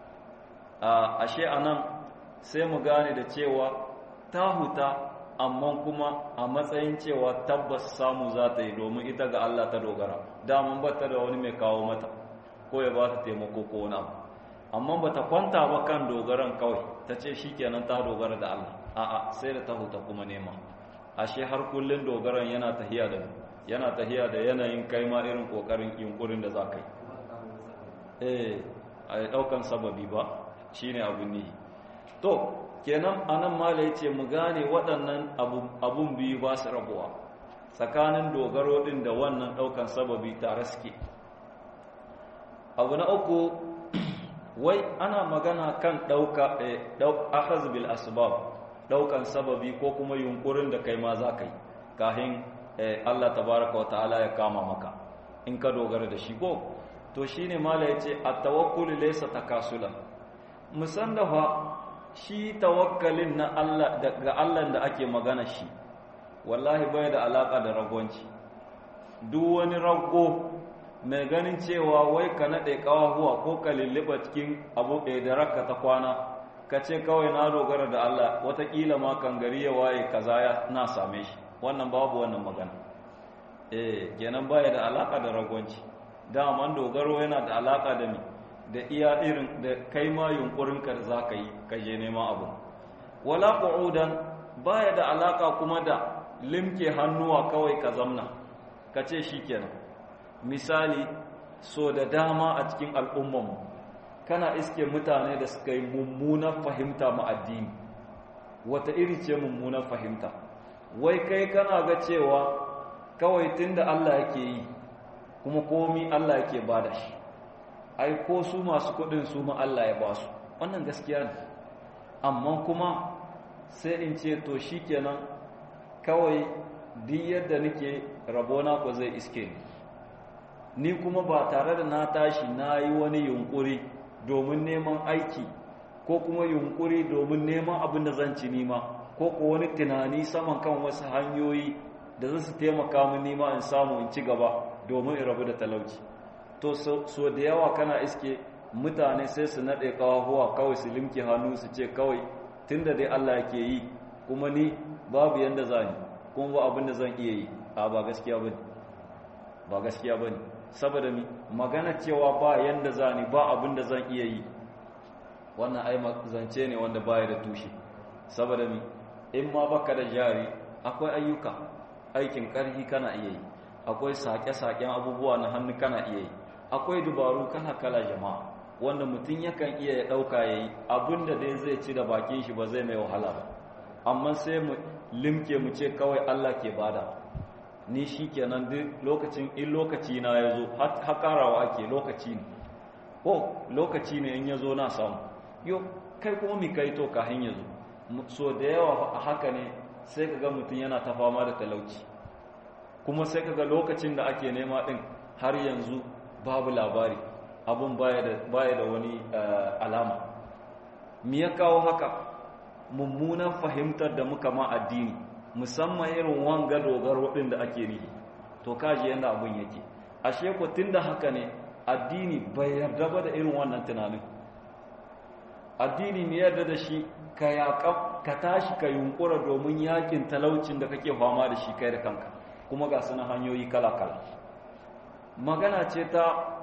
ashe anan sai mu gane da cewa ta huta amma kuma a matsayin cewa tabbas samu za ta yi domin ita ga Allah ta dogara daman ba ta da wani mai kawo mata ko ya ba ta taimako ko wani abu amma ba ta kwanta ba kan dogaran kawai ta ce shi kenan ta dogara da Allah a'a sai da ta huta kuma nema ashe har kullun dogaran yana tahiya da yana tahiya da yanayin kai ma irin kokarin yunkurin da za ka yi eh a daukan sababi ba shine abun nihi to kenan anan mala yace mu gane waɗannan abun biyu ba su rabuwa tsakanin dogaro din da wannan ɗaukan sababi tare suke abu na uku wai ana magana kan ɗauka akhaz bil asbab ɗaukan sababi ko kuma yunkurin da kai ma za ka yi kahin Allah tabaraka wa ta'ala ya kama maka in ka dogara da shi ko to shine mala yace at-tawakkul laysa takasulan musan da fa shi tawakkalin na Allah daga Allah da ake magana shi wallahi bai da alaka da ragwanci duk wani rago mai ganin cewa wai ka nade kawahuwa ko ka lulluba cikin abu ɗaya da rakka ta kwana ka ce kawai na dogara da Allah watakila ma kan gari ya waye kaza ya na same shi wannan babu wannan magana eh kenan baya da alaka da ragwanci daman dogaro yana da alaka da mi da iya irin da kai ma yunkurinka da za ka yi ka je neman abu wala qu'udan baya da alaka kuma da limke hannuwa kawai ka zamna ka ce shikenan misali so da dama a cikin al'ummanmu kana iske mutane da suka yi mummunan fahimta ma addini wata iri ce mummunan fahimta wai kai kana ga cewa kawai tunda Allah yake yi kuma komi Allah yake bada shi ai ko su masu kudin su ma Allah ya ba su wannan gaskiya ne amma kuma sai in ce to shikenan kawai duk yadda nake rabona ko zai iske ni ni kuma ba tare da na tashi na yi wani yunkuri domin neman aiki ko kuma yunkuri domin neman abin da zan ci nima ko ko wani tunani saman kan wasu hanyoyi da za su taimaka min nima in samu in ci gaba domin in rabu da talauci to so da yawa kana iske mutane sai su naɗe ƙawahuwa kawai su limke hannu su ce kawai tun da dai Allah yake yi kuma ni babu yanda za ni kuma ba abin da zan iya yi a ba gaskiya ba ba gaskiya ba saboda mi magana cewa ba yanda za ni ba abin da zan iya yi wannan ai zance ne wanda baya da tushe saboda mi in ma baka da jari akwai ayyuka aikin ƙarfi kana iya yi akwai sake-saken abubuwa na hannu kana iya yi akwai dubaru kala-kala jama'a wanda mutum yakan iya ya ɗauka ya yi abinda dai zai ci da bakin shi ba zai mai wahala ba amma sai mu limke mu ce kawai Allah ke bada ni shi kenan duk lokacin in lokaci na ya zo haƙarawa ake lokaci ne ko lokaci ne in ya zo na samu yo kai kuma mi kai to kahin ya zo so da yawa a haka ne sai ka ga mutum yana ta fama da talauci kuma sai ka ga lokacin da ake nema ɗin har yanzu babu labari abin baya da wani alama mi ya kawo haka mummunan fahimtar da muka ma addini musamman irin wanga dogaro ɗin da ake rihi to kaji yadda abin yake ashe ku tun da haka ne addini bai yarda ba da irin wannan tunanin addini ne yarda da shi ka yaƙa ka tashi ka yunkura domin yakin talaucin da kake fama da shi kai da kanka kuma ga suna hanyoyi kala-kala magana ce ta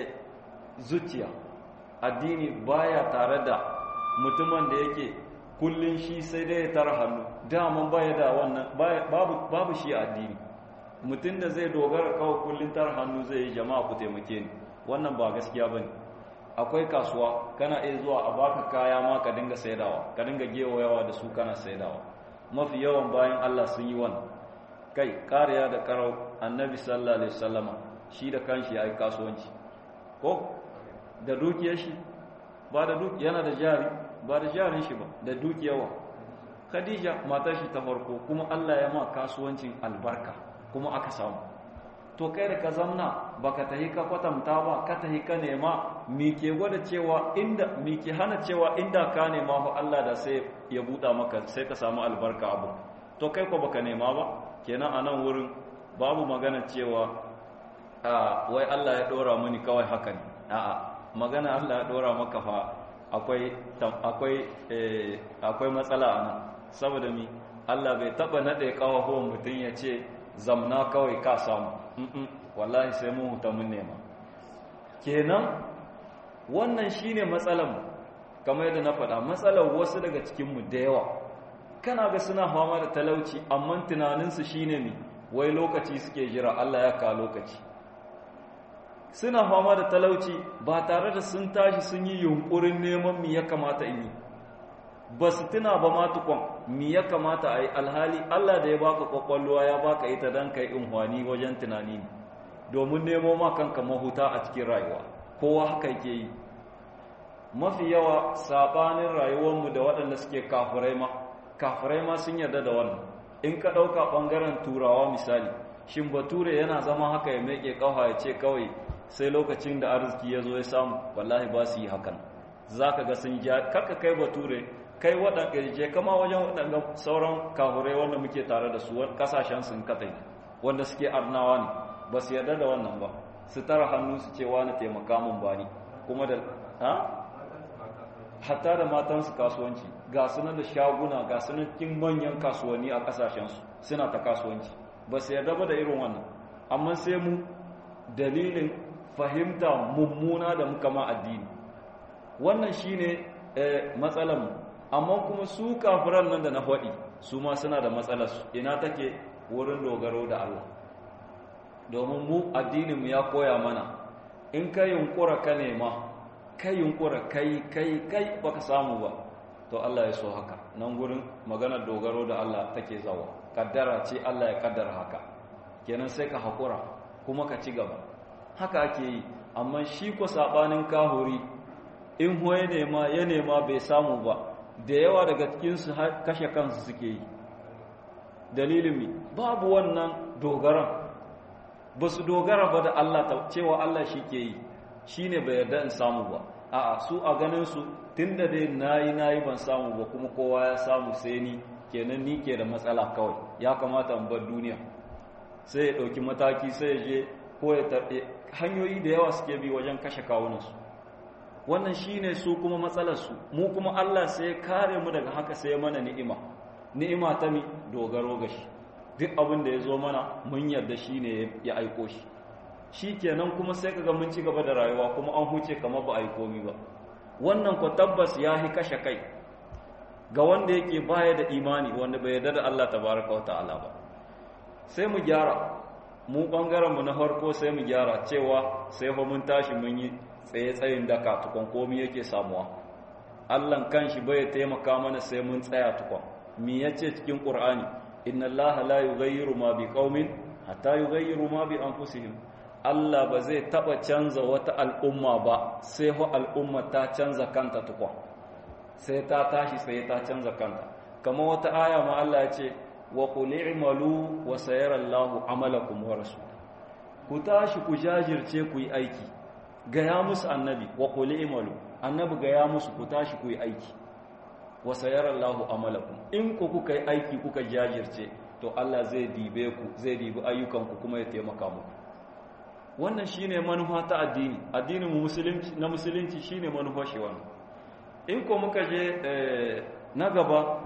zuciya addini baya tare da mutumin da yake kullun shi sai dai ya tara hannu daman baya da wannan babu, babu shi addini mutum da zai dogara kawai kullun tara hannu zai yi jama'a ku taimake ni wannan ba gaskiya ba ne akwai kasuwa kana iya zuwa a baka kaya ma ka dinga saidawa ka dinga gewayawa da su kana saidawa mafi yawan bayan Allah sun yi wannan kai kariya da karau annabi sallallahu alaihi wasallama shi da kanshi ya yi kasuwanci ko da dukiyar shi ba da duk yana da jari ba da jarin shi ba da dukiyawa khadija matar shi ta farko kuma Allah ya ma kasuwancin albarka kuma aka samu to kai da ka zamna baka tahi ka kwatanta ba ka tahi ka nema mi ke gwada cewa inda mi ke hana cewa inda ka nema fa Allah da sai ya buɗa maka sai ka samu albarka abu to kai ko baka nema ba kenan a nan wurin babu magana cewa a wai Allah ya dora mini kawai haka ne a'a magana Allah ya dora maka fa akwai akwai akwai matsala a nan saboda mi Allah bai taba nade kawahuwan mutum ya ce zamna kawai ka samu wallahi sai mun huta mun nema kenan wannan shine matsalar kamar yadda na faɗa matsalar wasu daga cikin mu da yawa kana ga suna fama da talauci amma tunaninsu shine mi wai lokaci suke jira Allah ya ka lokaci suna fama da talauci ba tare da sun tashi sun yi yunkurin neman mi ya kamata in yi ba su tuna ba ma tukon mi ya kamata a yi alhali Allah da ya baka kwakwalwa ya baka ita don kai inhwani wajen tunani ne domin nemo ma kanka mahuta a cikin rayuwa kowa haka yake yi mafi yawa sabanin rayuwarmu da waɗanda suke kafirai ma kafirai ma sun yarda da wannan in ka ɗauka ɓangaren turawa misali shin bature yana zama haka ya meke ƙafa ya ce kawai sai lokacin da arziki ya zo ya samu wallahi ba su yi hakan za ka ga sun ja karka kai bature kai waɗanda je kama wajen waɗanda sauran kahurai wanda muke tare da su ƙasashen sun katai wanda suke arnawa ne ba su yarda da wannan ba su tara hannu su ce wani taimaka mun bani kuma da ha hatta da matansu kasuwanci ga sunan da shaguna ga sunan cikin manyan kasuwanni a ƙasashensu suna ta kasuwanci ba su yarda ba da irin wannan amma sai mu dalilin fahimta mummuna da muka ma addini wannan shine matsalar mu amma kuma su kafiran nan da na faɗi su ma suna da matsalar su ina take wurin dogaro da Allah domin mu addinin mu ya koya mana in ka yunkura ka nema kai yunkura kai kai kai baka samu ba to Allah ya so haka nan gurin maganar dogaro da Allah take zawa kaddara ce Allah ya kaddara haka kenan sai ka hakura kuma ka ci gaba haka ake yi amma shi ko sabanin kahuri in hoye nema ya nema bai samu ba da yawa daga cikinsu kashe kansu suke yi dalilin mi babu wannan dogaran ba su dogara ba da Allah cewa Allah shi ke yi shi ne bai yarda in samu ba a'a su a ganin su tun da dai nayi nayi ban samu ba kuma kowa ya samu sai ni kenan ni ke da matsala kawai ya kamata in bar duniya sai ya ɗauki mataki sai ya je ko ya tarɗe hanyoyi da yawa suke bi wajen kashe kawunansu wannan shi ne su kuma matsalarsu mu kuma Allah sai ya kare mu daga haka sai ya mana ni'ima ni'ima ta mi dogaro ga shi duk abin da ya zo mana mun yarda shi ne ya aiko shi shi kenan kuma sai kaga mun ci gaba da rayuwa kuma an huce kamar ba a yi komi ba wannan ko tabbas ya hi kashe kai ga wanda yake baya da imani wanda bai yarda da Allah tabaraka wa ta'ala ba sai mu gyara mu bangaren mu na farko sai mu gyara cewa sai fa mun tashi mun yi tsaye tsayin daka tukon komi yake samuwa Allah kanshi bai taimaka mana sai mun tsaya tukon me yace cikin Qur'ani inna allaha la yughayyiru ma biqaumin hatta yughayyiru ma bi anfusihim Allah ba zai taba canza wata al'umma ba sai ho al'umma ta canza kanta tukwa sai ta tashi sai ta canza kanta kama wata aya ma Allah ya ce wa qul i'malu wa sayara Allahu amalakum wa rasul ku tashi ku jajirce ku yi aiki ga ya musu annabi wa qul i'malu annabi ga ya musu ku tashi ku yi aiki wa sayara Allahu amalakum in ku kuka yi aiki kuka jajirce to Allah zai dibe ku zai dibi ayyukanku kuma ya taimaka muku wannan shine manufa ta addini addinin musulunci na musulunci shine manufa shi wannan in ko muka je na gaba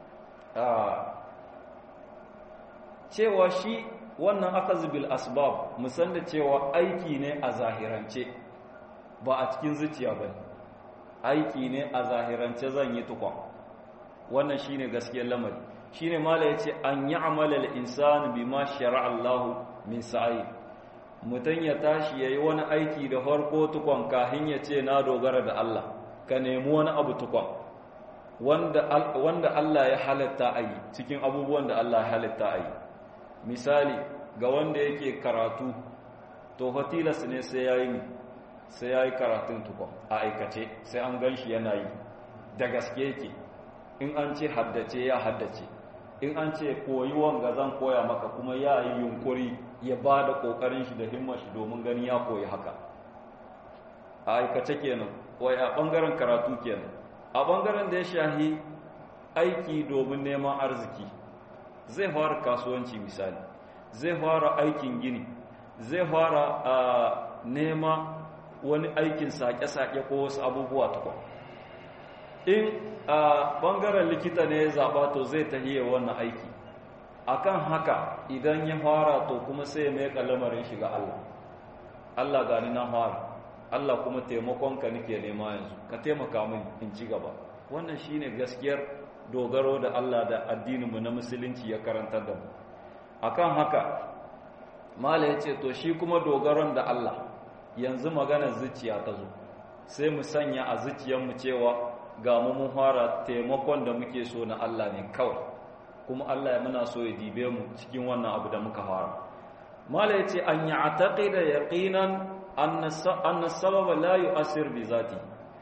cewa shi wannan akaz bil asbab musan da cewa aiki ne a zahirance ba a cikin zuciya ba aiki ne a zahirance zan yi tukwa wannan shine gaskiyar lamari shine mala yace an ya'mala al-insanu bima shara'a Allahu min sa'i mutan ya tashi yayi wani aiki da farko tukwan kahin ya ce na dogara da Allah ka nemi wani abu tukwan wanda wanda Allah ya halatta ayi cikin abubuwan da Allah ya halatta ayi misali ga wanda yake karatu to fatilas ne sai yayi sai yayi karatun tukwan a aikace sai an ganshi yana yi da gaske yake in an ce haddace ya haddace in an ce koyi wanga zan koya maka kuma ya yi yunkuri ya ba da ƙoƙarin shi da himmar shi domin gani ya koyi haka a aikace kenan wai a ɓangaren karatu kenan a ɓangaren da ya shahi aiki domin neman arziki zai fara kasuwanci misali zai fara aikin gini zai fara nema wani aikin sake-sake ko wasu abubuwa tukwa in a ɓangaren likita ne ya zaɓa to zai tahiye wannan aiki akan haka idan ya fara to kuma sai mai lamarin shiga Allah Allah gani na fara Allah kuma taimakonka nake nema yanzu ka taimaka min in ci gaba wannan shine gaskiyar dogaro da Allah da addininmu na musulunci ya karantar da mu akan haka mala yace to shi kuma dogaron da Allah yanzu maganar zuciya ta zo sai mu sanya a zuciyarmu cewa ga mu mun fara taimakon da muke so na Allah ne kawai kuma Allah ya muna so ya dibe mu cikin wannan abu da muka fara mala yace an ya'taqida yaqinan anna anna sababa la yu'assir bi zati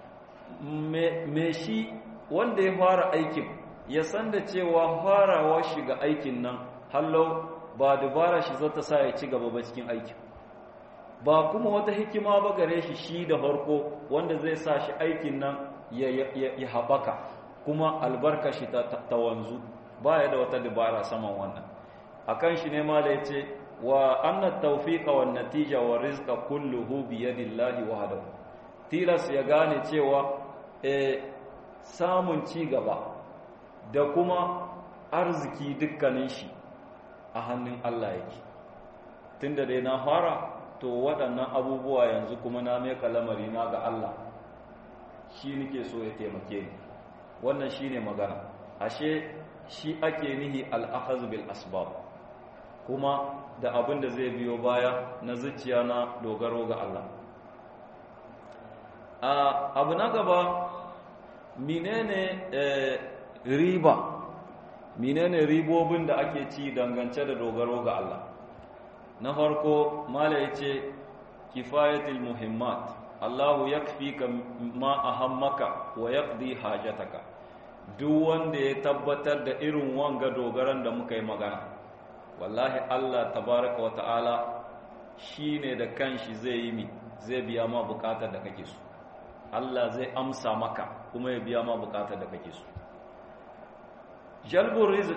me shi wanda ya fara aikin ya san da cewa farawa shiga aikin nan hallau ba dubara shi zata sa ya ci gaba ba cikin aikin ba kuma wata hikima ba gare shi shi da farko wanda zai sa shi aikin nan ya haɓaka kuma albarka shi ta wanzu ba ya da wata dabara saman wannan a kan shi ne ma da ya ce wa annan taufiƙa wa natija wa rizka kulluhu biyadillahi wahdahu tilas ya gane cewa e, samun ci gaba da kuma arziki dukkanin shi a hannun Allah yake tunda dai na fara to waɗannan abubuwa yanzu kuma na meka lamari na ga Allah shi nake so ya taimake ni wannan shine magana ashe shi ake nihi al-akhaz bil asbab kuma da abin da zai biyo baya na zuciya na dogaro ga Allah abu na gaba menene riba menene ribobin da ake ci dangance da dogaro ga Allah na farko mala yace kifayatul muhimmat Allahu yakfika ma ahammaka wa yaqdi hajataka duk wanda ya tabbatar da irin wanga dogaran da muka yi magana wallahi Allah tabaraka wata'ala shi ne da kanshi zai yi mi zai biya ma bukatar da kake so Allah zai amsa maka kuma ya biya ma bukatar da kake so jalbur rizq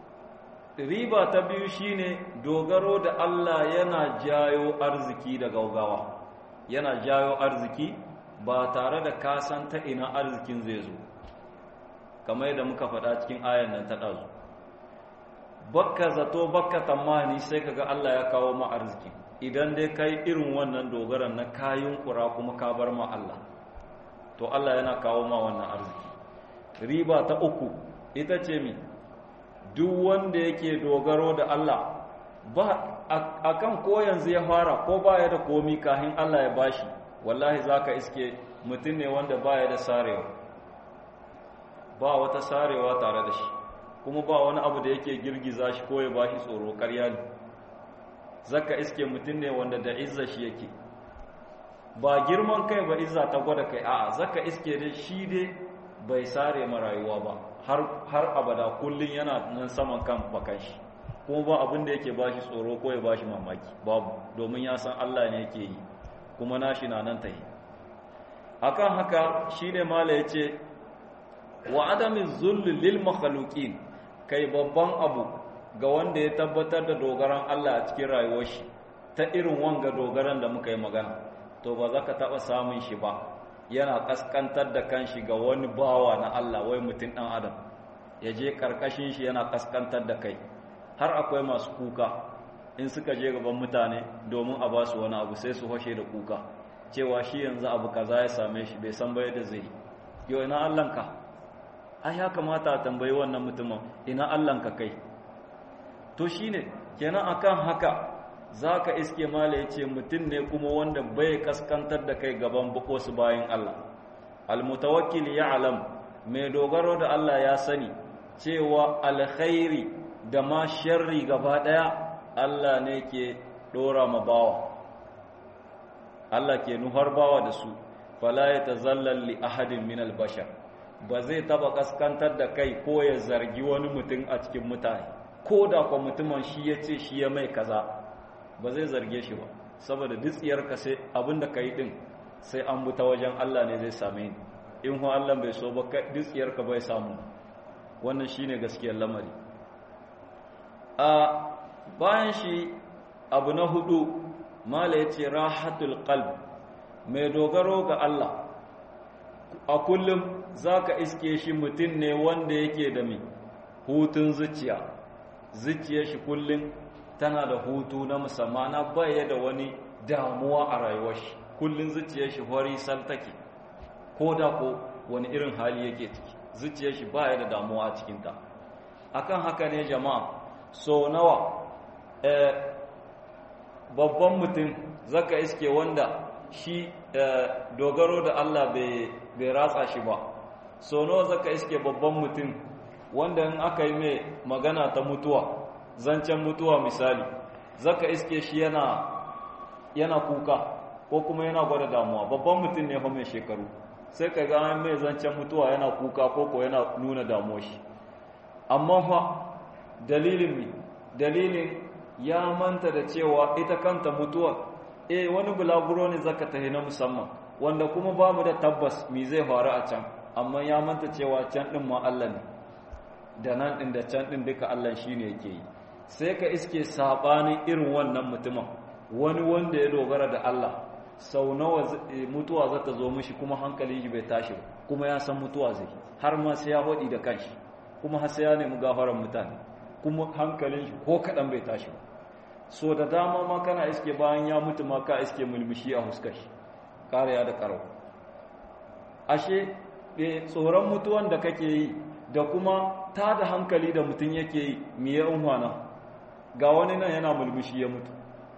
riba ta biyu shine dogaro da Allah yana jayo arziki da gaugawa yana jayo arziki ba tare da kasan ta ina arzikin zai zo kamar yadda muka faɗa cikin ayan nan ta ɗazu bakka zato bakka tamani sai kaga Allah ya kawo ma arziki idan dai kai irin wannan dogaran na kayan kura kuma ka bar ma Allah to Allah yana kawo ma wannan arziki riba ta uku ita ce mi duk wanda yake dogaro da Allah ba akan ko yanzu ya fara ko baya da komi kahin Allah ya bashi wallahi zaka iske mutum ne wanda baya da sarewa ba wata sarewa tare da shi kuma ba wani abu da yake girgiza shi ko ya bashi tsoro ƙarya ne zaka iske mutum ne wanda da izza shi yake ba girman kai ba izza ta gwada kai a'a zaka iske dai shi dai bai sare ma rayuwa ba har har abada kullun yana nan saman kan bakan shi kuma ba abin da yake bashi tsoro ko ya bashi mamaki babu domin ya san Allah ne yake yi kuma nashi na nan tayi akan haka shine mala yace wa adami zull lil makhluqin kai babban abu ga wanda ya tabbatar da dogaran Allah a cikin rayuwar shi ta irin wanga dogaran da muka yi magana to ba za ka taɓa samun shi ba yana ƙasƙantar da kanshi ga wani bawa na Allah wai mutum ɗan adam ya je ƙarƙashin shi yana ƙasƙantar da kai har akwai masu kuka in suka je gaban mutane domin a ba su wani abu sai su hoshe da kuka cewa shi yanzu abu kaza ya same shi bai san bai da zai yau ina Allahnka ai ya kamata a tambayi wannan mutumin ina Allahnka kai to shine kenan akan haka za ka iske mala ya ce mutum ne kuma wanda bai kaskantar da kai gaban wasu bayan Allah almutawakkil ya alam mai dogaro da Allah ya sani cewa alkhairi da ma sharri gaba ɗaya Allah ne ke ɗora ma bawa Allah ke nuhar bawa da su fala ya tazallal li ahadin min albashar ba zai taba kaskantar da kai ko ya zargi wani mutum a cikin mutane ko da kwa mutumin shi ya ce shi ya mai kaza ba zai zarge shi ba saboda dutsiyarka sai abinda ka yi din sai an buta wajen Allah ne zai same ni in hu Allah bai so ba dutsiyarka bai samu wannan shine gaskiyar lamari a bayan shi abu na hudu mala yace rahatul qalb mai dogaro ga Allah a kullum zaka iske shi mutum ne wanda yake da mi hutun zuciya zuciyar shi kullum tana da hutu na musamman na baya da wani damuwa a rayuwar shi kullun zuciyar shi hori sal take ko da ko wani irin hali yake ciki zuciyar shi baya da damuwa a cikin ta akan haka ne jama'a so nawa eh, babban mutum zaka iske wanda shi eh, dogaro da Allah bai ratsa shi ba so nawa zaka iske babban mutum wanda in aka yi mai magana ta mutuwa zancen mutuwa misali zaka iske shi yana yana kuka ko kuma yana gwada damuwa babban mutum ne fa mai shekaru sai ka ga mai zancen mutuwa yana kuka ko ko yana nuna damuwa shi amma fa dalilin mi dalilin ya manta da cewa ita kanta mutuwa eh wani bulaguro ne zaka tahi na musamman wanda kuma babu da tabbas mi zai faru a can amma ya manta cewa can din ma Allah ne da nan din da can din duka Allah shine yake yi sai ka iske sabanin irin wannan mutumin wani wanda ya dogara da Allah sau nawa mutuwa za ta zo mishi kuma hankali shi bai tashi kuma ya san mutuwa zai har ma sai ya hodi da kanshi kuma har sai ya nemi gafaran mutane kuma hankalin shi ko kaɗan bai tashi ba so da dama ma kana iske bayan ya mutu ma ka iske mulmushi a huskar shi kariya da karau ashe tsoron mutuwan da kake yi da kuma ta da hankali da mutum yake yi miye unhwana ga wani nan yana mulmushi ya mutu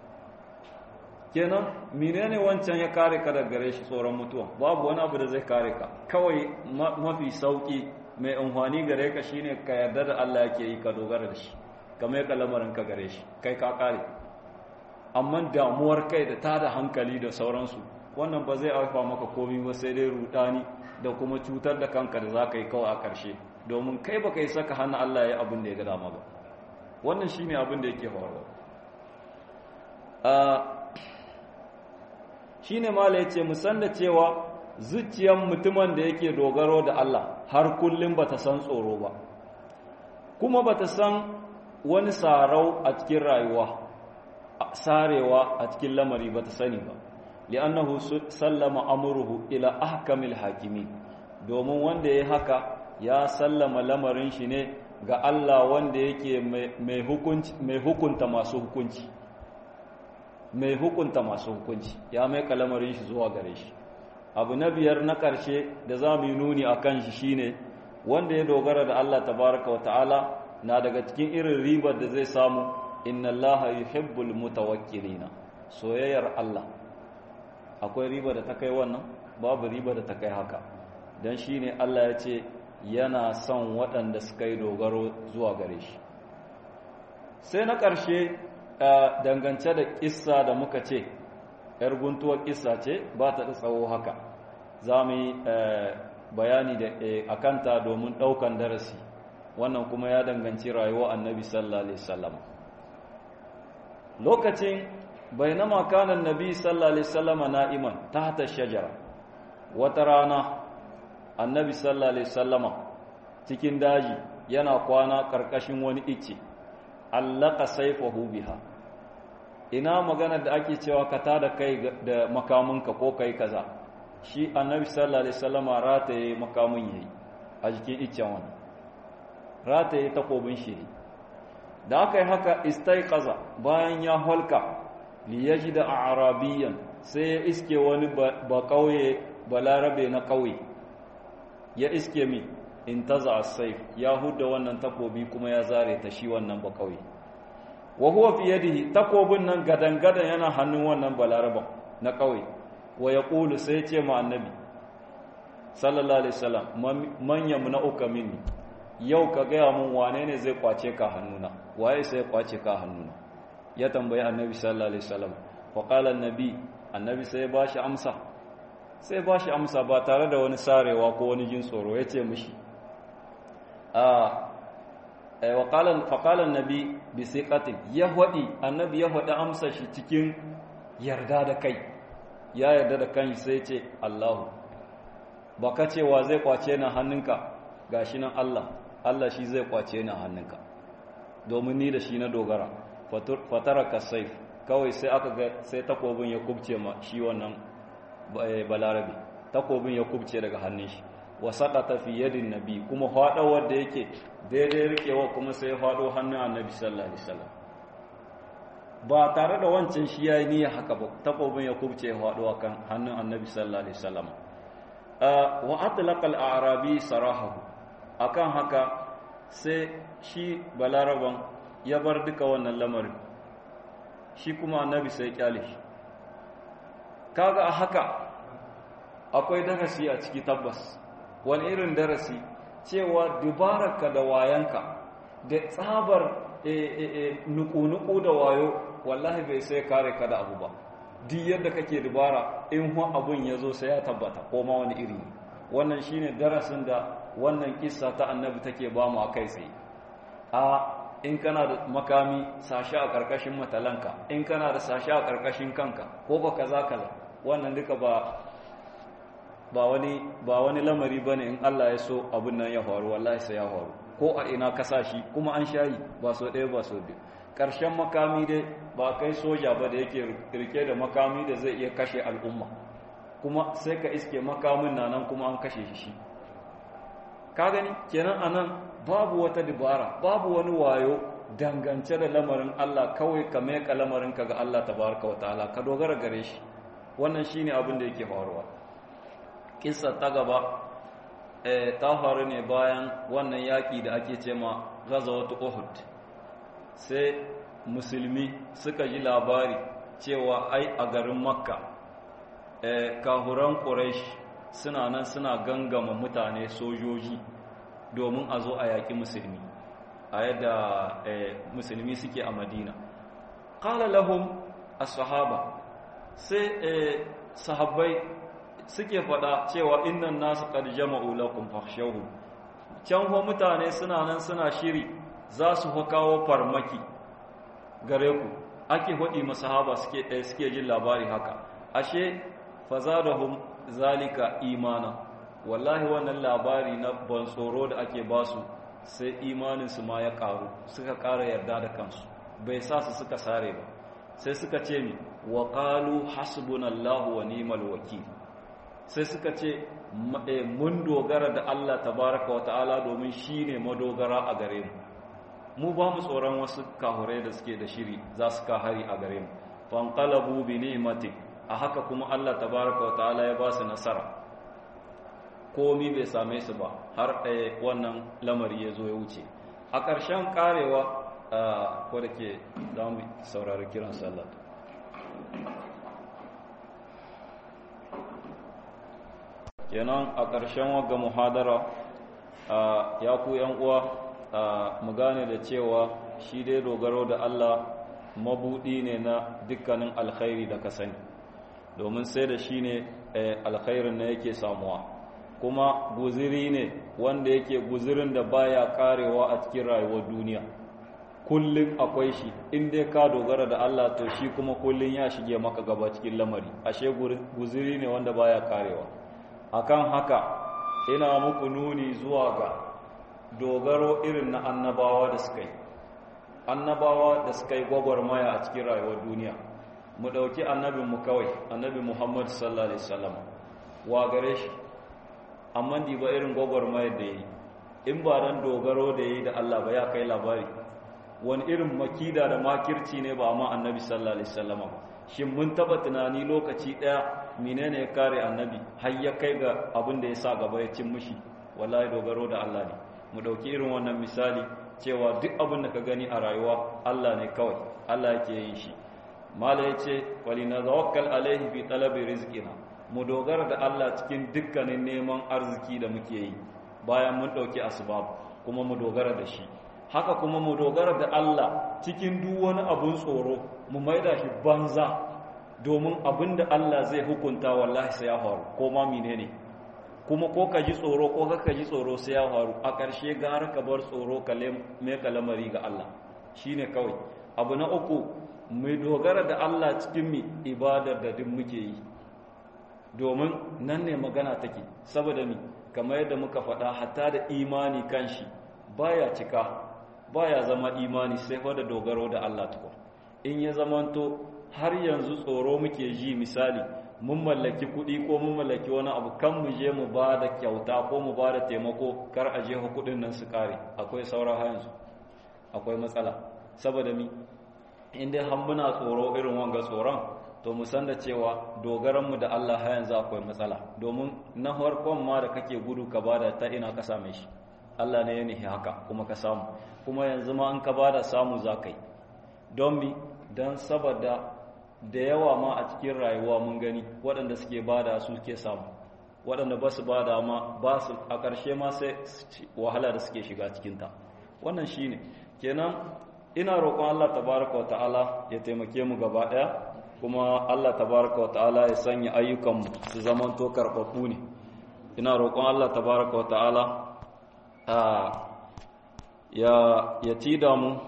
kenan menene wancan ya kare ka daga gare shi tsoron mutuwa babu wani abu da zai kare ka kawai mafi sauki mai unhwani gare ka shine ka yarda da Allah yake yi ka dogara da shi kamar ka lamarin ka gare shi kai ka kare amma damuwar kai da ta da hankali da sauransu wannan ba zai haifa maka komi ba sai dai rudani da kuma cutar da kanka da za ka yi kawai a ƙarshe domin kai ba ka yi saka hannun Allah ya yi abin da ya ga dama ba wannan shi ne abin da yake faruwa shi ne mala ya ce musan da cewa zuciyar mutumin da yake dogaro da Allah har kullum ba ta san tsoro ba kuma ba ta san wani sarau a cikin rayuwa sarewa a cikin lamari ba ta sani ba li'annahu sallama amruhu ila ahkamil hakimi domin wanda ya haka ya sallama lamarin shi ne ga Allah wanda yake mai hukunci mai hukunta masu hukunci mai hukunta masu hukunci ya mai lamarin shi zuwa gare shi abu na biyar na ƙarshe da za mu yi nuni a kan shi shine wanda ya dogara da Allah tabaraka wa ta'ala na daga cikin irin ribar da zai samu inna allaha yuhibbul mutawakkilina soyayyar Allah akwai riba da ta kai wannan babu riba da ta kai haka dan shine Allah ya ce yana son waɗanda suka yi dogaro zuwa gare shi sai na ƙarshe dangance da ƙissa da muka ce ‘yar guntuwar ƙissa ce ba ta tsawo haka za mu yi bayani da a kanta domin ɗaukan darasi wannan kuma ya danganci rayuwa annabi sallallahu alaihi wasallam lokacin bainama kana annabi sallallahu alaihi wasallam na'iman tahta shajara wata rana annabi sallallahu alaihi wasallam cikin daji yana kwana karkashin wani icce allaka saifahu biha ina magana da ake cewa ka tada kai da makaminka ko kai kaza shi annabi sallallahu alaihi wasallam rataye makamin yayi a jikin iccen wannan rataye takobin shi da aka yi haka istaiqaza bayan ya holka li yajida arabiyan sai ya iske wani ba kauye balarabe na kauye ya iske mi intaza as-sayf ya hudda wannan takobi kuma ya zare ta shi wannan ba kauye wa huwa fi yadihi takobin nan gadan-gadan yana hannun wannan balaraban na kauye wa yaqulu sai ce ma annabi sallallahu alaihi wasallam man yamna'uka minni yau ka gaya mun wane ne zai kwace ka hannuna waye sai kwace ka hannuna ya tambayi annabi sallallahu alaihi wasallam fa qala annabi annabi sai ba shi amsa sai ba shi amsa ba tare da wani sarewa ko wani jin tsoro yace mishi a wa qala fa qala annabi bi siqatin yahwadi annabi ya hada amsa shi cikin yarda da kai ya yarda da kan sai ce Allahu baka cewa zai kwace na hannunka gashi nan Allah Allah shi zai kwace ni a hannunka domin ni da shi na dogara fataraka saif kawai sai aka ga sai takobin ya kubce ma shi wannan balarabi takobin ya kubce daga hannun shi wa saqata fi yadin nabi kuma fadawar da yake daidai rikewa kuma sai ya fado hannun annabi sallallahu alaihi wasallam ba tare da wancan shi yayi niyya haka ba takobin ya kubce ya fado kan hannun annabi sallallahu alaihi wasallam wa atlaqa al-a'rabi sarahahu akan haka sai shi balaraban ya bar duka wannan lamarin shi kuma annabi sai kyale shi kaga a haka akwai darasi a ciki tabbas wani irin darasi cewa dubararka da wayanka da tsabar nuku-nuku da wayo wallahi bai sai kare ka da abu ba duk yadda kake dubara in hu abun ya zo sai ya tabbata ko ma wani iri wannan shine darasin da wannan kissa ta annabi take ba mu akai tsaye a in kana da makami sashi a karkashin matalanka in kana da sashi a karkashin kanka ko ba kaza kaza wannan duka ba ba wani ba wani lamari bane in Allah ya so abun nan ya faru wallahi sai ya faru ko a ina ka sashi kuma an shayi ba so ɗaya ba so biyu ƙarshen makami dai ba kai soja ba da yake rike da makami da zai iya kashe al'umma kuma sai ka iske makamin na nan kuma an kashe shi ka gani kenan anan babu wata dibara babu wani wayo dangance da lamarin Allah kawai ka meka lamarin ka ga Allah tabaraka wataala ka dogara gare shi wannan shine abin da yake faruwa kissa ta gaba eh ta faru ne bayan wannan yaki da ake cewa ghazawat uhud sai musulmi suka ji labari cewa ai a garin makka eh kahuran quraish suna nan suna gangama mutane sojoji domin a zo a yaƙi musulmi a yadda musulmi suke a madina ƙala lahum as-sahaba sai sahabbai suke faɗa cewa innan nasu qad jama'u lakum fakhshawhum can ho mutane suna nan suna shiri za su fa kawo farmaki gare ku ake hudi masahaba suke ɗaya suke jin labari haka ashe fazadahum zalika imana wallahi wannan labari na ban tsoro da ake basu sai imaninsu ma ya ƙaru suka ƙara yarda da kansu bai sa su suka sare ba sai suka ce mi wa qalu hasbunallahu wa ni'mal wakil sai suka ce mun dogara da Allah tabaraka wa ta'ala domin shine madogara a gare mu mu ba mu tsoron wasu kahurai da suke da shiri za su kahari a gare mu fanqalabu bi ni'mati a haka kuma Allah tabaraka wa ta'ala ya ba su nasara komi bai same su ba har ɗaya wannan lamari ya zo ya wuce a ƙarshen ƙarewa ko da ke za mu saurari kiran sallah kenan a ƙarshen wagga muhadara ya ku uwa mu gane da cewa shi dai dogaro da Allah mabuɗi ne na dukkanin alkhairi da ka sani domin sai da shi ne alkhairin na yake samuwa kuma guziri ne wanda yake guzirin da baya karewa a cikin rayuwar duniya kullum akwai shi in dai ka dogara da Allah to shi kuma kullum ya shige maka gaba cikin lamari ashe guziri ne wanda baya karewa akan haka ina muku nuni zuwa ga dogaro irin na annabawa da suka yi annabawa da suka yi gwagwarmaya a cikin rayuwar duniya mu ɗauki annabinmu kawai annabi muhammadu sallallahu alaihi wasallam wa gare shi amma di ba irin gwagwarmayar da yi in ba dan dogaro da yi da Allah ba ya kai labari wani irin makida da makirci ne ba ma annabi sallallahu alaihi wasallam ba shin mun taba tunani lokaci daya menene ya kare annabi har ya kai ga abin da ya sa gaba ya cin mushi wallahi dogaro da Allah ne mu dauki irin wannan misali cewa duk abin da ka gani a rayuwa Allah ne kawai Allah yake yin shi mala yace walinazawakkal alaihi fi talabi rizqina mu dogara da Allah cikin dukkanin neman arziki da muke yi bayan mun ɗauki asbab kuma mu dogara da shi haka kuma mu dogara da Allah cikin duk wani abun tsoro mu maida shi banza domin abin da Allah zai hukunta wallahi sai ya faru ko ma menene kuma ko ka ji tsoro ko ka ji tsoro sai ya faru a ƙarshe gara ka bar tsoro ka me kalamari ga Allah shine kawai abu na uku mu dogara da Allah cikin mi ibadar da duk muke yi domin nan ne magana take saboda mi kamar yadda muka faɗa hatta da imani kanshi baya cika baya zama imani sai fa da dogaro da Allah tukun in ya zamanto har yanzu tsoro muke ji misali mun mallaki kuɗi ko mun mallaki wani abu kan mu je mu ba da kyauta ko mu ba da taimako kar a je kuɗin nan su kare akwai saura har yanzu akwai matsala saboda mi in dai har muna tsoro irin wanga tsoron to mu san da cewa dogaranmu da Allah har yanzu akwai matsala domin na farkon ma da kake gudu ka bada ta ina ka same shi Allah ne ya nihi haka kuma ka samu kuma yanzu ma in ka bada samu za ka yi don mi don saboda da yawa ma a cikin rayuwa mun gani waɗanda suke bada su ke samu waɗanda ba su bada ma ba su a ƙarshe ma sai wahala da suke shiga cikinta wannan shine kenan ina roƙon Allah tabaraka wa ta'ala ya taimake mu gaba ɗaya kuma Allah tabaraka wa ta'ala ya sanya ayyukanmu su zaman to karɓaɓɓu ne ina roƙon Allah tabaraka wa ta'ala ya ya tida mu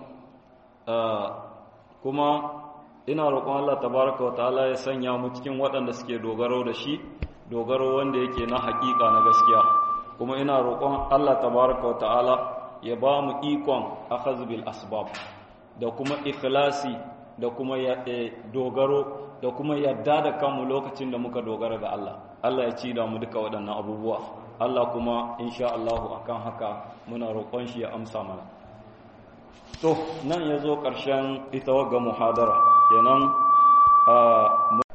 kuma ina roƙon Allah tabaraka wa ta'ala ya sanya mu cikin waɗanda suke dogaro da shi dogaro wanda yake na haƙiƙa na gaskiya kuma ina roƙon Allah tabaraka wa ta'ala ya ba mu ikon akhaz bil asbab da kuma ikhlasi da kuma dogaro da kuma yadda da kanmu lokacin da muka dogara ga Allah Allah ya ci da mu duka waɗannan abubuwa Allah kuma insha Allah akan haka muna roƙon shi ya amsa mana to nan ya zo ƙarshen ita wagga muhadara kenan